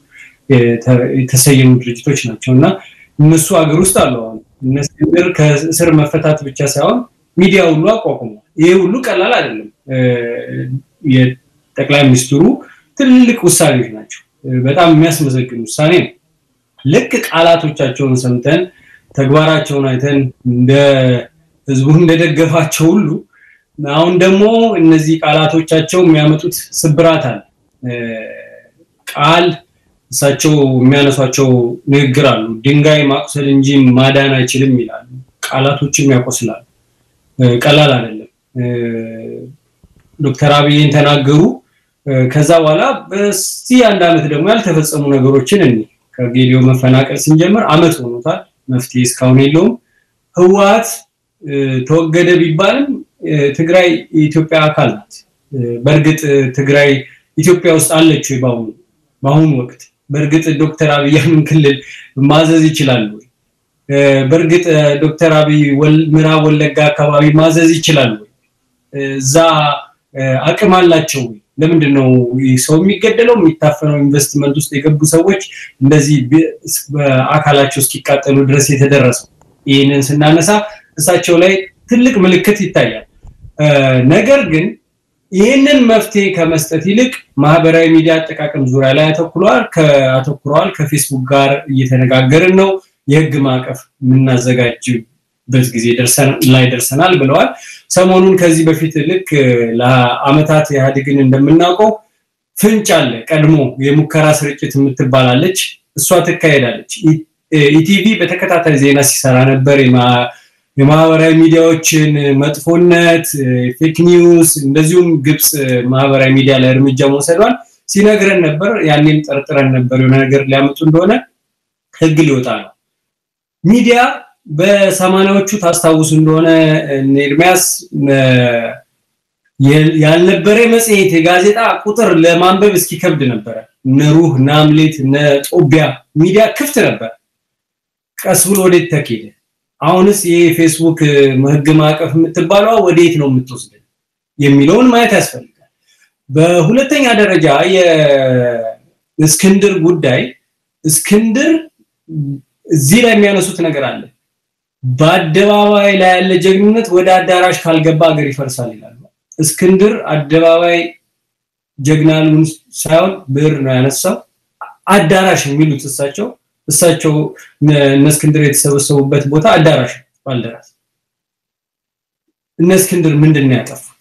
የተሰየሙ ድርጅቶች ናቸው እና እነሱ ሀገር ውስጥ አሉ። አሁን እነ እስክንድር ከእስር መፈታት ብቻ ሳይሆን ሚዲያ ሁሉ አቋቁሟል። ይሄ ሁሉ ቀላል አይደለም። የጠቅላይ ሚኒስትሩ ትልልቅ ውሳኔዎች ናቸው። በጣም የሚያስመሰግን ውሳኔ ነው። ልክ ቃላቶቻቸውን ሰምተን ተግባራቸውን አይተን እንደ ህዝቡ እንደደገፋቸው ሁሉ አሁን ደግሞ እነዚህ ቃላቶቻቸው የሚያመጡት ስብራት አለ። ቃል እሳቸው የሚያነሷቸው ንግግር አሉ። ድንጋይ ማቁሰል እንጂ ማዳን አይችልም ይላሉ። ቃላቶችም ያቆስላሉ። ቀላል አይደለም። ዶክተር አብይን ተናገሩ። ከዛ በኋላ በዚህ አንድ ዓመት ደግሞ ያልተፈጸሙ ነገሮችን እኔ ከጌዲዮ መፈናቀል ስንጀምር አመት ሆኖታል። መፍትሄ እስካሁን የለውም። ህወሓት ተወገደ ቢባልም ትግራይ የኢትዮጵያ አካል ናት። በእርግጥ ትግራይ ኢትዮጵያ ውስጥ አለች ወይ? በአሁኑ በአሁኑ ወቅት በእርግጥ ዶክተር አብይ ያንን ክልል ማዘዝ ይችላሉ ወይ? በእርግጥ ዶክተር አብይ ምዕራብ ወለጋ አካባቢ ማዘዝ ይችላሉ ወይ? እዛ አቅም አላቸው ወይ? ለምንድን ነው ሰው የሚገደለው የሚታፈነው? ኢንቨስትመንት ውስጥ የገቡ ሰዎች እንደዚህ በአካላቸው እስኪቃጠሉ ድረስ የተደረሰው። ይህንን ስናነሳ እሳቸው ላይ ትልቅ ምልክት ይታያል። ነገር ግን ይህንን መፍትሄ ከመስጠት ይልቅ ማህበራዊ ሚዲያ አጠቃቀም ዙሪያ ላይ አተኩረዋል አተኩረዋል። ከፌስቡክ ጋር እየተነጋገርን ነው፣ የህግ ማዕቀፍ የምናዘጋጅበት ጊዜ ላይ ደርሰናል ብለዋል። ሰሞኑን ከዚህ በፊት ልክ ለአመታት ኢህአዴግን እንደምናውቀው ፍንጭ አለ። ቀድሞ የሙከራ ስርጭት የምትባላለች እሷ ትካሄዳለች። ኢቲቪ በተከታታይ ዜና ሲሰራ ነበር። የማህበራዊ ሚዲያዎችን መጥፎነት፣ ፌክ ኒውስ እንደዚሁም ግብፅ ማህበራዊ ሚዲያ ላይ እርምጃ መውሰዷን ሲነግረን ነበር። ያኔም ጠርጥረን ነበር የሆነ ነገር ሊያመጡ እንደሆነ ህግ ሊወጣ ነው። ሚዲያ በሰማንያዎቹ ታስታውሱ እንደሆነ ኤርሚያስ ያልነበረ መጽሔት የጋዜጣ ቁጥር ለማንበብ እስኪከብድ ነበረ። እነ ሩህ እነ አምሌት እነ ጦቢያ ሚዲያ ክፍት ነበር። ቀስ ብሎ ወዴት ተኬደ? አሁንስ ይሄ ፌስቡክ ህግ ማዕቀፍ የምትባለዋ ወዴት ነው የምትወስደን የሚለውን ማየት ያስፈልጋል። በሁለተኛ ደረጃ የእስክንድር ጉዳይ እስክንድር እዚህ ላይ የሚያነሱት ነገር አለ። በአደባባይ ላይ ያለ ጀግንነት ወደ አዳራሽ ካልገባ ሀገር ይፈርሳል ይላሉ። እስክንድር አደባባይ ጀግናሉን ሳይሆን ብዕር ነው ያነሳው። አዳራሽ የሚሉት እሳቸው እሳቸው እነ እስክንድር የተሰበሰቡበት ቦታ አዳራሽ ባልደራስ። እነ እስክንድር ምንድን ነው ያጠፉት?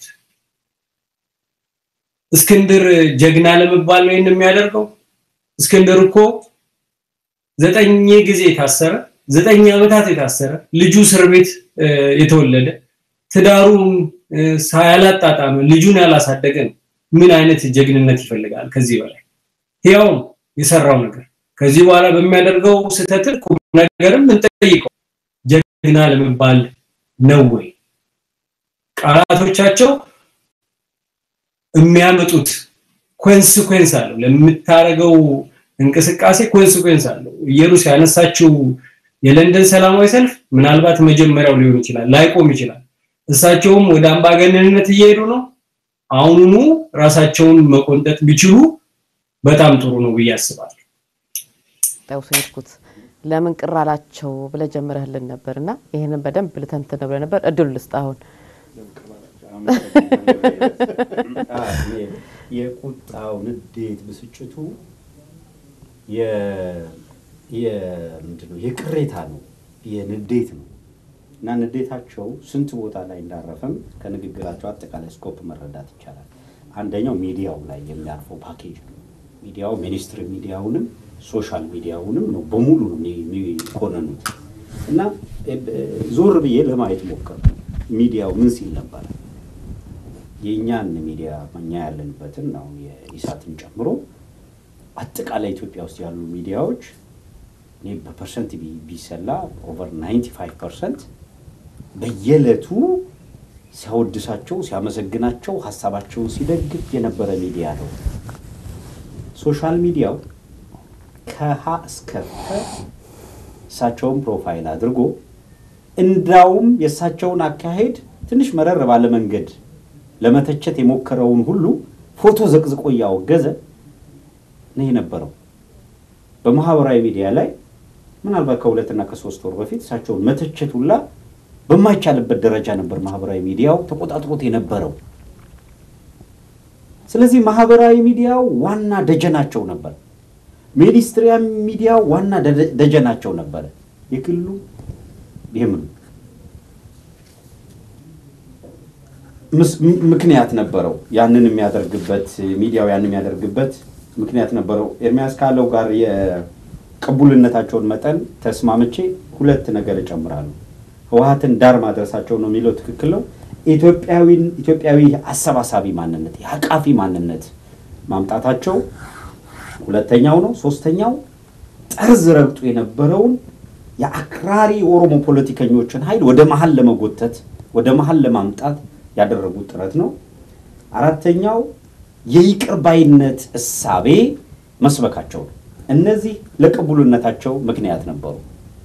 እስክንድር ጀግና ለመባል ነው ይህን የሚያደርገው? እስክንድር እኮ ዘጠኝ ጊዜ የታሰረ ዘጠኝ ዓመታት የታሰረ ልጁ እስር ቤት የተወለደ ትዳሩን ያላጣጣመ ልጁን ያላሳደገ ነው። ምን አይነት ጀግንነት ይፈልጋል ከዚህ በላይ? ያው የሰራው ነገር ከዚህ በኋላ በሚያደርገው ስህተት ቁም ነገርም እንጠይቀው ጀግና ለመባል ነው ወይ? ቃላቶቻቸው የሚያመጡት ኮንሲኩዌንስ አለው። ለምታደርገው እንቅስቃሴ ኮንሲኩዌንስ አለው። ኢየሩስ ያነሳችው የለንደን ሰላማዊ ሰልፍ ምናልባት መጀመሪያው ሊሆን ይችላል፣ ላይቆም ይችላል። እሳቸውም ወደ አምባገነንነት እየሄዱ ነው። አሁኑኑ ራሳቸውን መቆንጠጥ ቢችሉ በጣም ጥሩ ነው ብዬ አስባለሁ። ጠውሰይድኩት ለምን ቅር አላቸው ብለህ ጀምረህልን ነበር እና ይህንን በደንብ ልተንትን ብለህ ነበር። እድሉ ልስጥ አሁን የቁጣው ንዴት፣ ብስጭቱ ምንድነው የቅሬታ ነው፣ የንዴት ነው እና ንዴታቸው ስንት ቦታ ላይ እንዳረፈም ከንግግራቸው አጠቃላይ ስኮፕ መረዳት ይቻላል። አንደኛው ሚዲያው ላይ የሚያርፈው ፓኬጅ ነው። ሚዲያው ሚኒስትሪ ሚዲያውንም ሶሻል ሚዲያውንም ነው በሙሉ ነው የሚኮነኑት እና ዞር ብዬ ለማየት ሞከር ሚዲያው ምን ሲል ነበረ የእኛን ሚዲያ እኛ ያለንበትን ነው የኢሳትን ጨምሮ አጠቃላይ ኢትዮጵያ ውስጥ ያሉ ሚዲያዎች እኔ በፐርሰንት ቢሰላ ኦቨር 95 ፐርሰንት በየዕለቱ ሲያወድሳቸው ሲያመሰግናቸው ሀሳባቸውን ሲደግፍ የነበረ ሚዲያ ነው። ሶሻል ሚዲያው ከሀ እስከ ፈ እሳቸውን ፕሮፋይል አድርጎ እንዳውም የእሳቸውን አካሄድ ትንሽ መረር ባለ መንገድ ለመተቸት የሞከረውን ሁሉ ፎቶ ዘቅዝቆ እያወገዘ ነው የነበረው። በማህበራዊ ሚዲያ ላይ ምናልባት ከሁለትና ከሶስት ወር በፊት እሳቸውን መተቸት ሁላ በማይቻልበት ደረጃ ነበር ማህበራዊ ሚዲያው ተቆጣጥሮት የነበረው። ስለዚህ ማህበራዊ ሚዲያው ዋና ደጀናቸው ነበር። ሚኒስትሪያ ሚዲያው ዋና ደጀናቸው ነበረ። የክልሉ ይህም ምክንያት ነበረው። ያንን የሚያደርግበት ሚዲያው ያንን የሚያደርግበት ምክንያት ነበረው። ኤርሚያስ ካለው ጋር የቅቡልነታቸውን መጠን ተስማምቼ ሁለት ነገር እጨምራለሁ። ህወሀትን ዳር ማድረሳቸው ነው የሚለው ትክክል ነው። ኢትዮጵያዊን ኢትዮጵያዊ አሰባሳቢ ማንነት የአቃፊ ማንነት ማምጣታቸው ሁለተኛው ነው። ሶስተኛው ጠርዝ ረግጦ የነበረውን የአክራሪ ኦሮሞ ፖለቲከኞችን ኃይል ወደ መሀል ለመጎተት ወደ መሀል ለማምጣት ያደረጉት ጥረት ነው። አራተኛው የይቅር ባይነት እሳቤ መስበካቸው ነው። እነዚህ ለቅቡልነታቸው ምክንያት ነበሩ።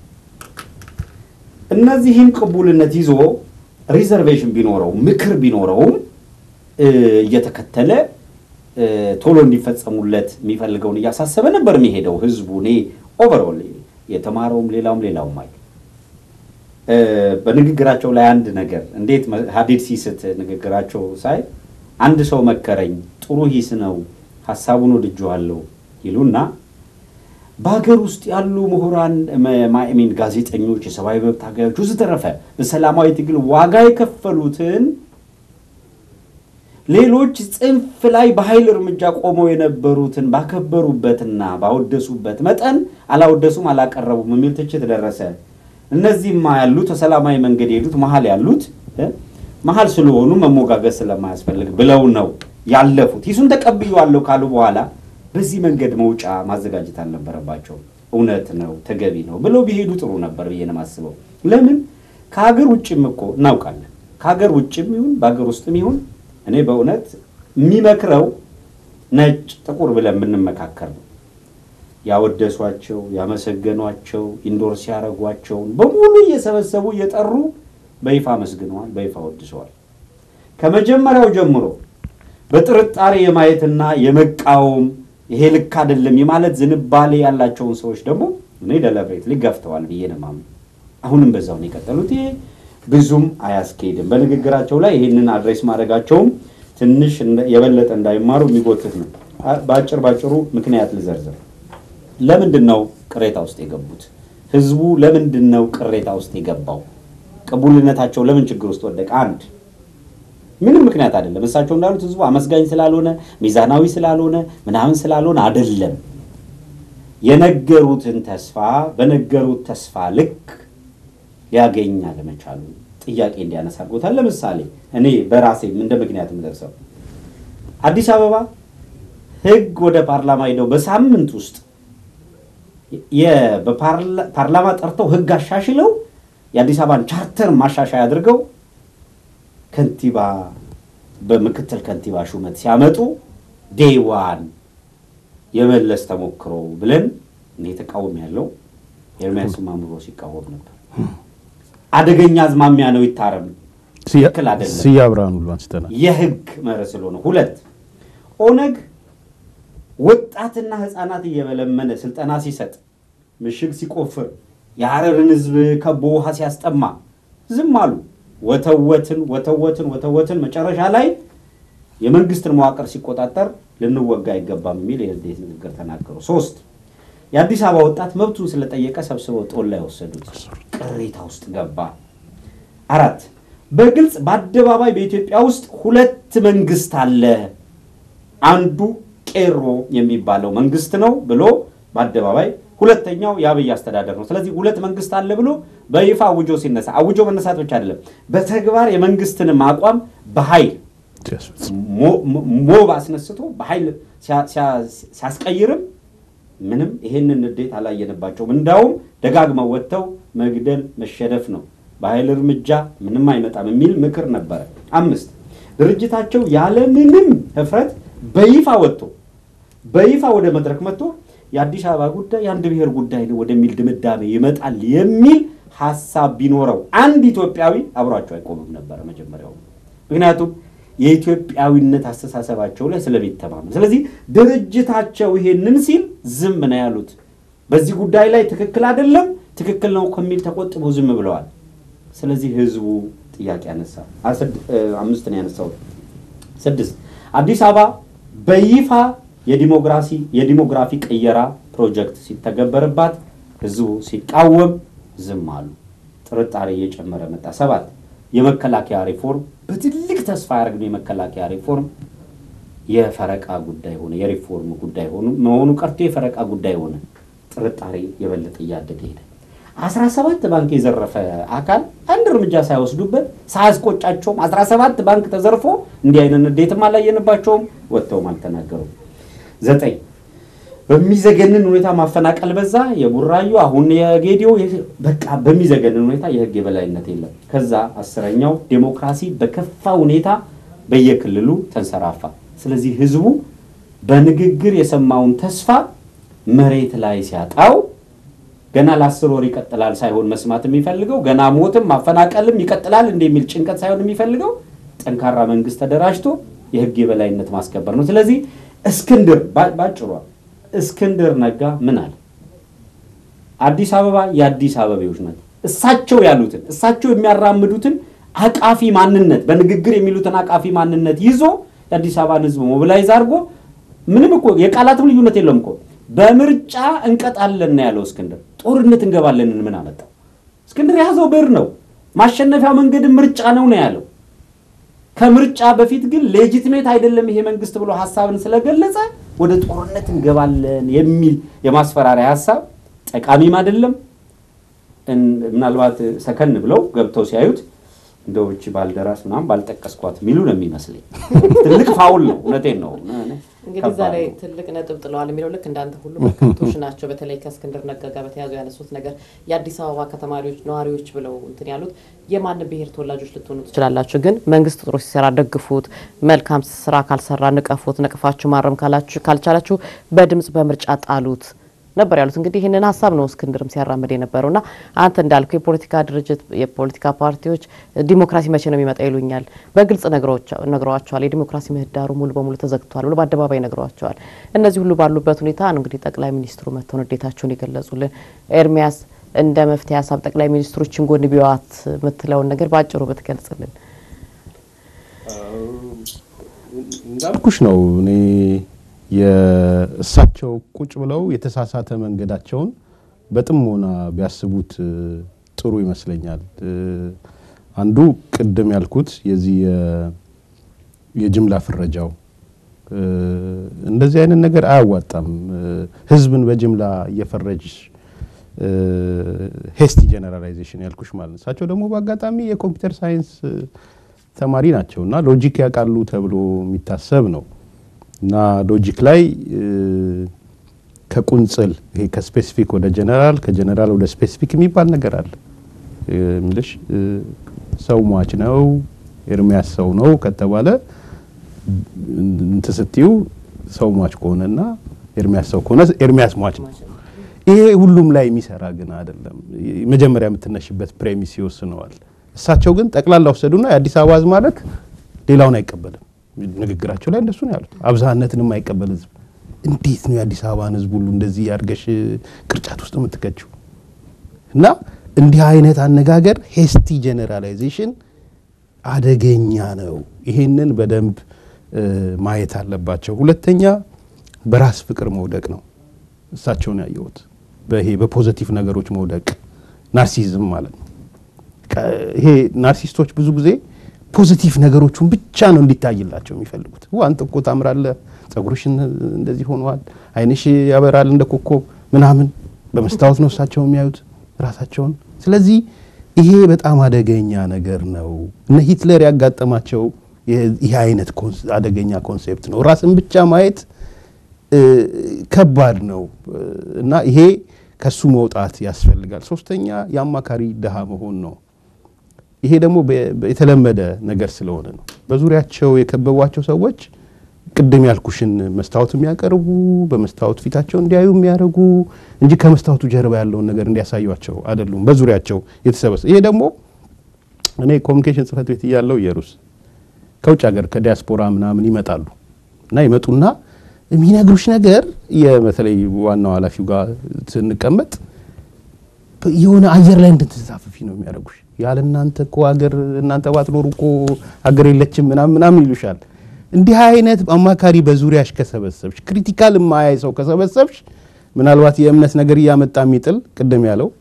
እነዚህን ቅቡልነት ይዞ ሪዘርቬሽን ቢኖረው ምክር ቢኖረውም እየተከተለ ቶሎ እንዲፈጸሙለት የሚፈልገውን እያሳሰበ ነበር የሚሄደው ህዝቡ። እኔ ኦቨርኦል የተማረውም ሌላውም ሌላውም አይ በንግግራቸው ላይ አንድ ነገር እንዴት ሀዲድ ሲስት ንግግራቸው ሳይ አንድ ሰው መከረኝ፣ ጥሩ ሂስ ነው፣ ሀሳቡን ወድጄዋለሁ ይሉና በሀገር ውስጥ ያሉ ምሁራን ማሚን ጋዜጠኞች፣ የሰብአዊ መብት ታጋዮች ወዘተረፈ በሰላማዊ ትግል ዋጋ የከፈሉትን ሌሎች ጽንፍ ላይ በኃይል እርምጃ ቆመው የነበሩትን ባከበሩበትና ባወደሱበት መጠን አላወደሱም፣ አላቀረቡም የሚል ትችት ደረሰ። እነዚህማ ያሉት በሰላማዊ መንገድ የሄዱት መሀል ያሉት መሀል ስለሆኑ መሞጋገዝ ስለማያስፈልግ ብለው ነው ያለፉት። ሂሱን ተቀብዬዋለሁ ካሉ በኋላ በዚህ መንገድ መውጫ ማዘጋጀት አልነበረባቸው። እውነት ነው፣ ተገቢ ነው ብለው ቢሄዱ ጥሩ ነበር ብዬ ነው የማስበው። ለምን ከሀገር ውጭም እኮ እናውቃለን። ከሀገር ውጭም ይሁን በሀገር ውስጥም ይሁን እኔ በእውነት የሚመክረው ነጭ ጥቁር ብለን ብንመካከር ነው። ያወደሷቸው፣ ያመሰገኗቸው፣ ኢንዶርስ ያደረጓቸውን በሙሉ እየሰበሰቡ እየጠሩ በይፋ አመስግነዋል፣ በይፋ ወድሰዋል። ከመጀመሪያው ጀምሮ በጥርጣሬ የማየትና የመቃወም ይሄ ልክ አይደለም የማለት ዝንባሌ ያላቸውን ሰዎች ደግሞ እኔ ደለብሬት ሊገፍተዋል ብዬ ነው የማምነው። አሁንም በዛው ነው የቀጠሉት። ይሄ ብዙም አያስኬድም። በንግግራቸው ላይ ይህንን አድሬስ ማድረጋቸውም ትንሽ የበለጠ እንዳይማሩ የሚጎትት ነው። በአጭር ባጭሩ ምክንያት ልዘርዝር። ለምንድን ነው ቅሬታ ውስጥ የገቡት? ህዝቡ ለምንድን ነው ቅሬታ ውስጥ የገባው? ቅቡልነታቸው ለምን ችግር ውስጥ ወደቀ? አንድ ምንም ምክንያት አይደለም። እሳቸው እንዳሉት ህዝቡ አመስጋኝ ስላልሆነ ሚዛናዊ ስላልሆነ ምናምን ስላልሆነ አይደለም። የነገሩትን ተስፋ በነገሩት ተስፋ ልክ ሊያገኝ አለመቻሉ ጥያቄ እንዲያነሳ አድርጎታል። ለምሳሌ እኔ በራሴ እንደ ምክንያት የምደርሰው አዲስ አበባ ህግ ወደ ፓርላማ ሄደው በሳምንት ውስጥ በፓርላማ ጠርተው ህግ አሻሽለው የአዲስ አበባን ቻርተር ማሻሻያ አድርገው ከንቲባ በምክትል ከንቲባ ሹመት ሲያመጡ ዴይ ዋን የመለስ ተሞክሮ ብለን እኔ ተቃውም ያለው ኤርሚያስ ማምሮ ሲቃወም ነበር። አደገኛ አዝማሚያ ነው፣ ይታረም፣ ትክክል አይደለም። ስያ ብርሃኑ ሁሉ አንስተናል። የህግ መርህ ስለሆነ ሁለት ኦነግ ወጣትና ህፃናት እየበለመነ ስልጠና ሲሰጥ ምሽግ ሲቆፍር የሀረርን ህዝብ ከቦ ውሃ ሲያስጠማ ዝም አሉ። ወተወትን ወተወትን ወተወትን መጨረሻ ላይ የመንግስትን መዋቅር ሲቆጣጠር ልንወጋ አይገባም የሚል የህዝዴት ንግግር ተናገሩ። ሶስት የአዲስ አበባ ወጣት መብቱን ስለጠየቀ ሰብስበው ጦል ላይ ወሰዱት። ቅሬታ ውስጥ ገባ። አራት በግልጽ በአደባባይ በኢትዮጵያ ውስጥ ሁለት መንግስት አለ፣ አንዱ ቄሮ የሚባለው መንግስት ነው ብሎ በአደባባይ ሁለተኛው የአብይ አስተዳደር ነው። ስለዚህ ሁለት መንግስት አለ ብሎ በይፋ አውጆ ሲነሳ አውጆ መነሳት ብቻ አይደለም፣ በተግባር የመንግስትንም አቋም በኃይል ሞብ አስነስቶ በኃይል ሲያስቀይርም ምንም ይሄንን ንዴት አላየንባቸውም። እንዳውም ደጋግመው ወጥተው መግደል መሸነፍ ነው፣ በኃይል እርምጃ ምንም አይመጣም የሚል ምክር ነበረ። አምስት ድርጅታቸው ያለምንም ህፍረት በይፋ ወጥቶ በይፋ ወደ መድረክ መጥቶ የአዲስ አበባ ጉዳይ የአንድ ብሔር ጉዳይ ነው ወደሚል ድምዳሜ ይመጣል የሚል ሀሳብ ቢኖረው አንድ ኢትዮጵያዊ አብሯቸው አይቆምም ነበረ መጀመሪያው። ምክንያቱም የኢትዮጵያዊነት አስተሳሰባቸው ላይ ስለሚተማመን፣ ስለዚህ ድርጅታቸው ይሄንን ሲል ዝም ነው ያሉት። በዚህ ጉዳይ ላይ ትክክል አይደለም ትክክል ነው ከሚል ተቆጥበው ዝም ብለዋል። ስለዚህ ህዝቡ ጥያቄ ያነሳ። አምስት ነው ያነሳው። ስድስት አዲስ አበባ በይፋ የዲሞክራሲ የዲሞግራፊ ቅየራ ፕሮጀክት ሲተገበርባት ህዝቡ ሲቃወም ዝም አሉ። ጥርጣሬ እየጨመረ መጣ። ሰባት የመከላከያ ሪፎርም በትልቅ ተስፋ ያደረግነው የመከላከያ ሪፎርም የፈረቃ ጉዳይ ሆነ። የሪፎርም ጉዳይ ሆኑ መሆኑ ቀርቶ የፈረቃ ጉዳይ ሆነ። ጥርጣሬ የበለጠ እያደገ ሄደ። አስራ ሰባት ባንክ የዘረፈ አካል አንድ እርምጃ ሳይወስዱበት ሳያስቆጫቸውም አስራ ሰባት ባንክ ተዘርፎ እንዲህ አይነት ንዴትም አላየንባቸውም፣ ወጥተውም አልተናገሩም። ዘጠኝ በሚዘገንን ሁኔታ ማፈናቀል በዛ። የቡራዩ አሁን የጌዲዮ በቃ በሚዘገንን ሁኔታ የህግ የበላይነት የለም። ከዛ አስረኛው ዴሞክራሲ በከፋ ሁኔታ በየክልሉ ተንሰራፋ። ስለዚህ ህዝቡ በንግግር የሰማውን ተስፋ መሬት ላይ ሲያጣው ገና ለአስር ወር ይቀጥላል ሳይሆን መስማት የሚፈልገው ገና ሞትም ማፈናቀልም ይቀጥላል እንደሚል ጭንቀት ሳይሆን የሚፈልገው ጠንካራ መንግስት ተደራጅቶ የህግ የበላይነት ማስከበር ነው። ስለዚህ እስክንድር ባጭሯ እስክንድር ነጋ ምን አለ? አዲስ አበባ የአዲስ አበቤዎች ናት። እሳቸው ያሉትን እሳቸው የሚያራምዱትን አቃፊ ማንነት በንግግር የሚሉትን አቃፊ ማንነት ይዞ የአዲስ አበባን ህዝብ ሞቢላይዝ አድርጎ ምንም እኮ የቃላትም ልዩነት የለም እኮ በምርጫ እንቀጣለን ነው ያለው እስክንድር። ጦርነት እንገባለን ምን አመጣው? እስክንድር የያዘው ብር ነው። ማሸነፊያ መንገድም ምርጫ ነው ነው ያለው። ከምርጫ በፊት ግን ሌጂትሜት አይደለም ይሄ መንግስት ብሎ ሀሳብን ስለገለጸ ወደ ጦርነት እንገባለን የሚል የማስፈራሪያ ሀሳብ ጠቃሚም አይደለም። ምናልባት ሰከን ብለው ገብተው ሲያዩት እንደው እቺ ባልደራስ ምናምን ባልጠቀስኳት የሚሉ ነው የሚመስለኝ። ትልቅ ፋውል ነው። እውነቴን ነው። እንግዲህ እዛ ላይ ትልቅ ነጥብ ጥለዋል የሚለው ልክ እንዳንተ ሁሉ በርካቶች ናቸው። በተለይ ከእስክንድር ነጋ ጋር በተያዙ ያነሱት ነገር የአዲስ አበባ ከተማሪዎች ነዋሪዎች ብለው እንትን ያሉት የማንም ብሔር ተወላጆች ልትሆኑ ትችላላችሁ፣ ግን መንግስት ጥሩ ሲሰራ ደግፉት፣ መልካም ስራ ካልሰራ ንቀፉት፣ ነቅፋችሁ ማረም ካልቻላችሁ በድምጽ በምርጫ ጣሉት ነበር ያሉት። እንግዲህ ይህንን ሀሳብ ነው እስክንድርም ሲያራምድ የነበረው እና አንተ እንዳልከው የፖለቲካ ድርጅት የፖለቲካ ፓርቲዎች ዲሞክራሲ መቼ ነው የሚመጣ ይሉኛል። በግልጽ ነግረዋቸዋል። የዲሞክራሲ ምህዳሩ ሙሉ በሙሉ ተዘግቷል ብሎ በአደባባይ ነግረዋቸዋል። እነዚህ ሁሉ ባሉበት ሁኔታ ነው እንግዲህ ጠቅላይ ሚኒስትሩ መጥተው ንዴታቸውን የገለጹልን። ኤርሚያስ እንደ መፍትሄ ሀሳብ ጠቅላይ ሚኒስትሮችን ጎን ቢዋት የምትለውን ነገር በአጭሩ ብትገልጽልን። እንዳልኩሽ ነው እኔ የእሳቸው ቁጭ ብለው የተሳሳተ መንገዳቸውን በጥሞና ቢያስቡት ጥሩ ይመስለኛል። አንዱ ቅድም ያልኩት የዚህ የጅምላ ፍረጃው እንደዚህ አይነት ነገር አያዋጣም። ህዝብን በጅምላ እየፈረጅ ሄስቲ ጀነራላይዜሽን ያልኩሽ ማለት ነው። እሳቸው ደግሞ በአጋጣሚ የኮምፒውተር ሳይንስ ተማሪ ናቸው እና ሎጂክ ያውቃሉ ተብሎ የሚታሰብ ነው እና ሎጂክ ላይ ከቁንጽል ይሄ ከስፔሲፊክ ወደ ጀነራል ከጀነራል ወደ ስፔሲፊክ የሚባል ነገር አለ ምልሽ ሰው ሟች ነው ኤርሚያስ ሰው ነው ከተባለ እንትን ስትዩ ሰው ሟች ከሆነና ኤርሚያስ ሰው ከሆነ ኤርሚያስ ሟች ነው። ይሄ ሁሉም ላይ የሚሰራ ግን አይደለም። መጀመሪያ የምትነሽበት ፕሬሚስ ይወስነዋል። እሳቸው ግን ጠቅላላ ወሰዱና የአዲስ አበባ ህዝብ ማለት ሌላውን አይቀበልም። ንግግራቸው ላይ እንደሱ ነው ያሉት። አብዛነትን የማይቀበል ህዝብ እንዴት ነው የአዲስ አበባን ህዝብ ሁሉ እንደዚህ ያርገሽ ቅርጫት ውስጥ የምትከችው? እና እንዲህ አይነት አነጋገር ሄስቲ ጀነራላይዜሽን አደገኛ ነው። ይሄንን በደንብ ማየት አለባቸው። ሁለተኛ በራስ ፍቅር መውደቅ ነው። እሳቸውን ያየሁት በይሄ በፖዘቲቭ ነገሮች መውደቅ ናርሲዝም ማለት ነው። ይሄ ናርሲስቶች ብዙ ጊዜ ፖዚቲቭ ነገሮቹን ብቻ ነው እንዲታይላቸው የሚፈልጉት። አንተ እኮ ታምራለህ፣ ጸጉርሽን እንደዚህ ሆነዋል፣ አይንሽ ያበራል እንደ ኮከብ ምናምን። በመስታወት ነው እሳቸው የሚያዩት ራሳቸውን። ስለዚህ ይሄ በጣም አደገኛ ነገር ነው። እነ ሂትለር ያጋጠማቸው ይህ አይነት አደገኛ ኮንሴፕት ነው። ራስን ብቻ ማየት ከባድ ነው እና ይሄ ከሱ መውጣት ያስፈልጋል። ሶስተኛ የአማካሪ ድሃ መሆን ነው። ይሄ ደግሞ የተለመደ ነገር ስለሆነ ነው። በዙሪያቸው የከበቧቸው ሰዎች ቅድም ያልኩሽን መስታወት የሚያቀርቡ በመስታወት ፊታቸው እንዲያዩ የሚያደርጉ እንጂ ከመስታወቱ ጀርባ ያለውን ነገር እንዲያሳዩቸው አይደሉም። በዙሪያቸው የተሰበሰ ይሄ ደግሞ እኔ ኮሚኒኬሽን ጽህፈት ቤት እያለው ኢየሩስ ከውጭ ሀገር ከዲያስፖራ ምናምን ይመጣሉ እና ይመጡና የሚነግሩሽ ነገር በተለይ ዋናው ኃላፊው ጋር ስንቀመጥ የሆነ አየር ላይ እንድትንሳፈፊ ነው የሚያደርጉሽ። ያለ እናንተ እኮ ሀገር እናንተ ባትኖሩ እኮ ሀገር የለችም ምናምን ምናምን ይሉሻል። እንዲህ አይነት አማካሪ በዙሪያሽ ከሰበሰብሽ፣ ክሪቲካል የማያይ ሰው ከሰበሰብሽ፣ ምናልባት የእምነት ነገር እያመጣ የሚጥል ቅድም ያለው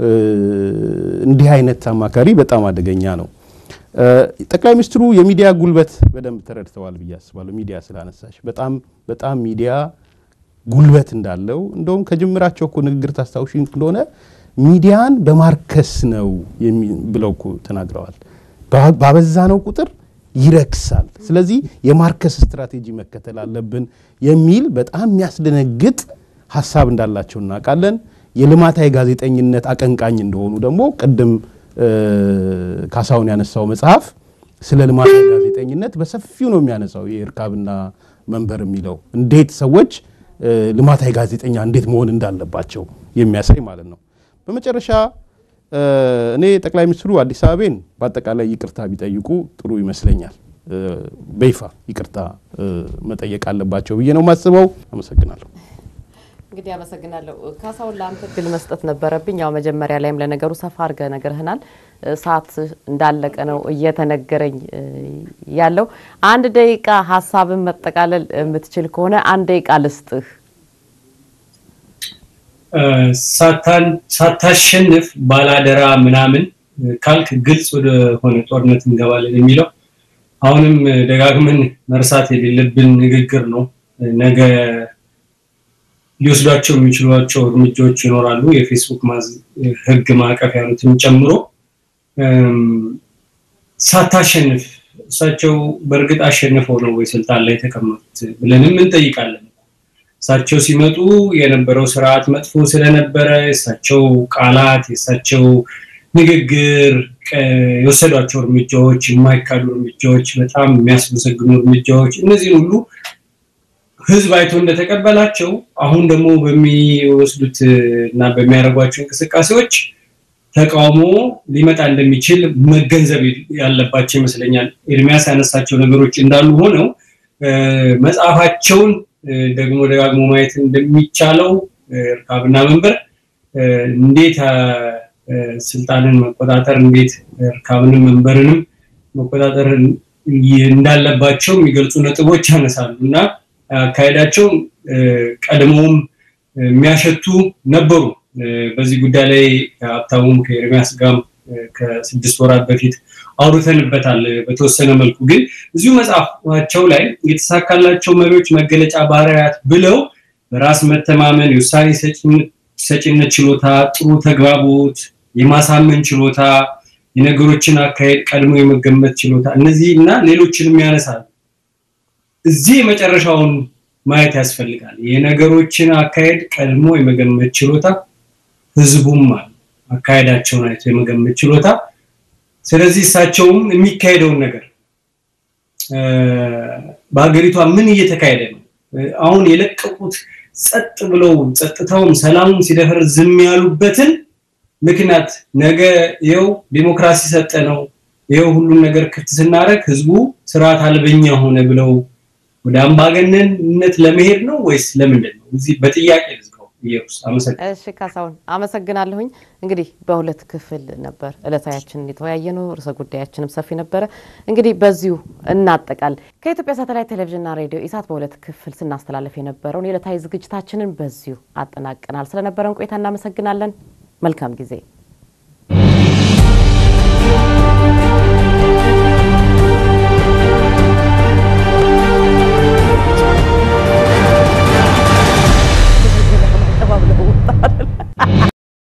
እንዲህ አይነት አማካሪ በጣም አደገኛ ነው። ጠቅላይ ሚኒስትሩ የሚዲያ ጉልበት በደንብ ተረድተዋል ብዬ አስባለሁ። ሚዲያ ስላነሳሽ በጣም በጣም ሚዲያ ጉልበት እንዳለው እንደውም ከጅምራቸው እኮ ንግግር ታስታውሺ እንደሆነ ሚዲያን በማርከስ ነው ብለው እኮ ተናግረዋል። ባበዛ ነው ቁጥር ይረክሳል። ስለዚህ የማርከስ ስትራቴጂ መከተል አለብን የሚል በጣም የሚያስደነግጥ ሀሳብ እንዳላቸው እናውቃለን። የልማታዊ ጋዜጠኝነት አቀንቃኝ እንደሆኑ ደግሞ ቅድም ካሳሁን ያነሳው መጽሐፍ ስለ ልማታዊ ጋዜጠኝነት በሰፊው ነው የሚያነሳው። የእርካብና መንበር የሚለው እንዴት ሰዎች ልማታዊ ጋዜጠኛ እንዴት መሆን እንዳለባቸው የሚያሳይ ማለት ነው። በመጨረሻ እኔ ጠቅላይ ሚኒስትሩ አዲስ አበቤን በአጠቃላይ ይቅርታ ቢጠይቁ ጥሩ ይመስለኛል። በይፋ ይቅርታ መጠየቅ አለባቸው ብዬ ነው የማስበው። አመሰግናለሁ። እንግዲህ አመሰግናለሁ። ካሳሁን ለአንተ እድል መስጠት ነበረብኝ። ያው መጀመሪያ ላይም ለነገሩ ሰፋ አድርገህ ነግረህናል። ሰዓት እንዳለቀ ነው እየተነገረኝ ያለው። አንድ ደቂቃ ሀሳብን መጠቃለል የምትችል ከሆነ አንድ ደቂቃ ልስጥህ። ሳታሸንፍ ባላደራ ምናምን ካልክ ግልጽ ወደሆነ ጦርነት እንገባለን የሚለው አሁንም ደጋግመን መርሳት የሌለብን ንግግር ነው። ነገ ሊወስዷቸው የሚችሏቸው እርምጃዎች ይኖራሉ። የፌስቡክ ሕግ ማዕቀፍ ያሉትን ጨምሮ ሳታሸንፍ እሳቸው በእርግጥ አሸንፈው ነው ወይ ስልጣን ላይ የተቀመጡት ብለንም እንጠይቃለን። እሳቸው ሲመጡ የነበረው ስርዓት መጥፎ ስለነበረ የእሳቸው ቃላት፣ የእሳቸው ንግግር፣ የወሰዷቸው እርምጃዎች፣ የማይካዱ እርምጃዎች፣ በጣም የሚያስመሰግኑ እርምጃዎች እነዚህን ሁሉ ህዝብ አይቶ እንደተቀበላቸው አሁን ደግሞ በሚወስዱት እና በሚያደርጓቸው እንቅስቃሴዎች ተቃውሞ ሊመጣ እንደሚችል መገንዘብ ያለባቸው ይመስለኛል። ኤርሚያስ ያነሳቸው ነገሮች እንዳሉ ሆነው መጽሐፋቸውን ደግሞ ደጋግሞ ማየት እንደሚቻለው እርካብና መንበር እንዴት ስልጣንን መቆጣጠር እንዴት እርካብንም መንበርንም መቆጣጠር እንዳለባቸው የሚገልጹ ነጥቦች ያነሳሉ እና አካሄዳቸው ቀድሞውም የሚያሸቱ ነበሩ። በዚህ ጉዳይ ላይ ሀብታሙም ከኤርሚያስ ጋር ከስድስት ወራት በፊት አውርተንበታል። በተወሰነ መልኩ ግን እዚሁ መጽሐፋቸው ላይ የተሳካላቸው መሪዎች መገለጫ ባህሪያት ብለው በራስ መተማመን፣ የውሳኔ ሰጪነት ችሎታ፣ ጥሩ ተግባቦት፣ የማሳመን ችሎታ፣ የነገሮችን አካሄድ ቀድሞ የመገመት ችሎታ እነዚህ እና ሌሎችንም ያነሳል። እዚህ የመጨረሻውን ማየት ያስፈልጋል። የነገሮችን አካሄድ ቀድሞ የመገመት ችሎታ ህዝቡም አለ አካሄዳቸውን አይቶ የመገመት ችሎታ። ስለዚህ እሳቸውም የሚካሄደውን ነገር በሀገሪቷ ምን እየተካሄደ ነው፣ አሁን የለቀቁት ጸጥ ብለው ጸጥታውም ሰላሙም ሲደፈር ዝም ያሉበትን ምክንያት ነገ ይኸው ዲሞክራሲ ሰጠ ነው ይኸው ሁሉን ነገር ክፍት ስናደርግ ህዝቡ ስርዓት አልበኛ ሆነ ብለው ወደ አምባገነንነት ለመሄድ ነው ወይስ ለምንድን ነው? እዚህ በጥያቄ ልዝጋው። ኢየሩስ አመሰግናለሁ። እሺ ካሳሁን አመሰግናለሁኝ። እንግዲህ በሁለት ክፍል ነበር ዕለታያችን የተወያየ ነው። ርዕሰ ጉዳያችንም ሰፊ ነበረ። እንግዲህ በዚሁ እናጠቃል። ከኢትዮጵያ ሳተላይት ቴሌቪዥንና ሬዲዮ ኢሳት በሁለት ክፍል ስናስተላለፍ የነበረውን የዕለታዊ ዝግጅታችንን በዚሁ አጠናቀናል። ስለነበረን ቆይታ እናመሰግናለን። መልካም ጊዜ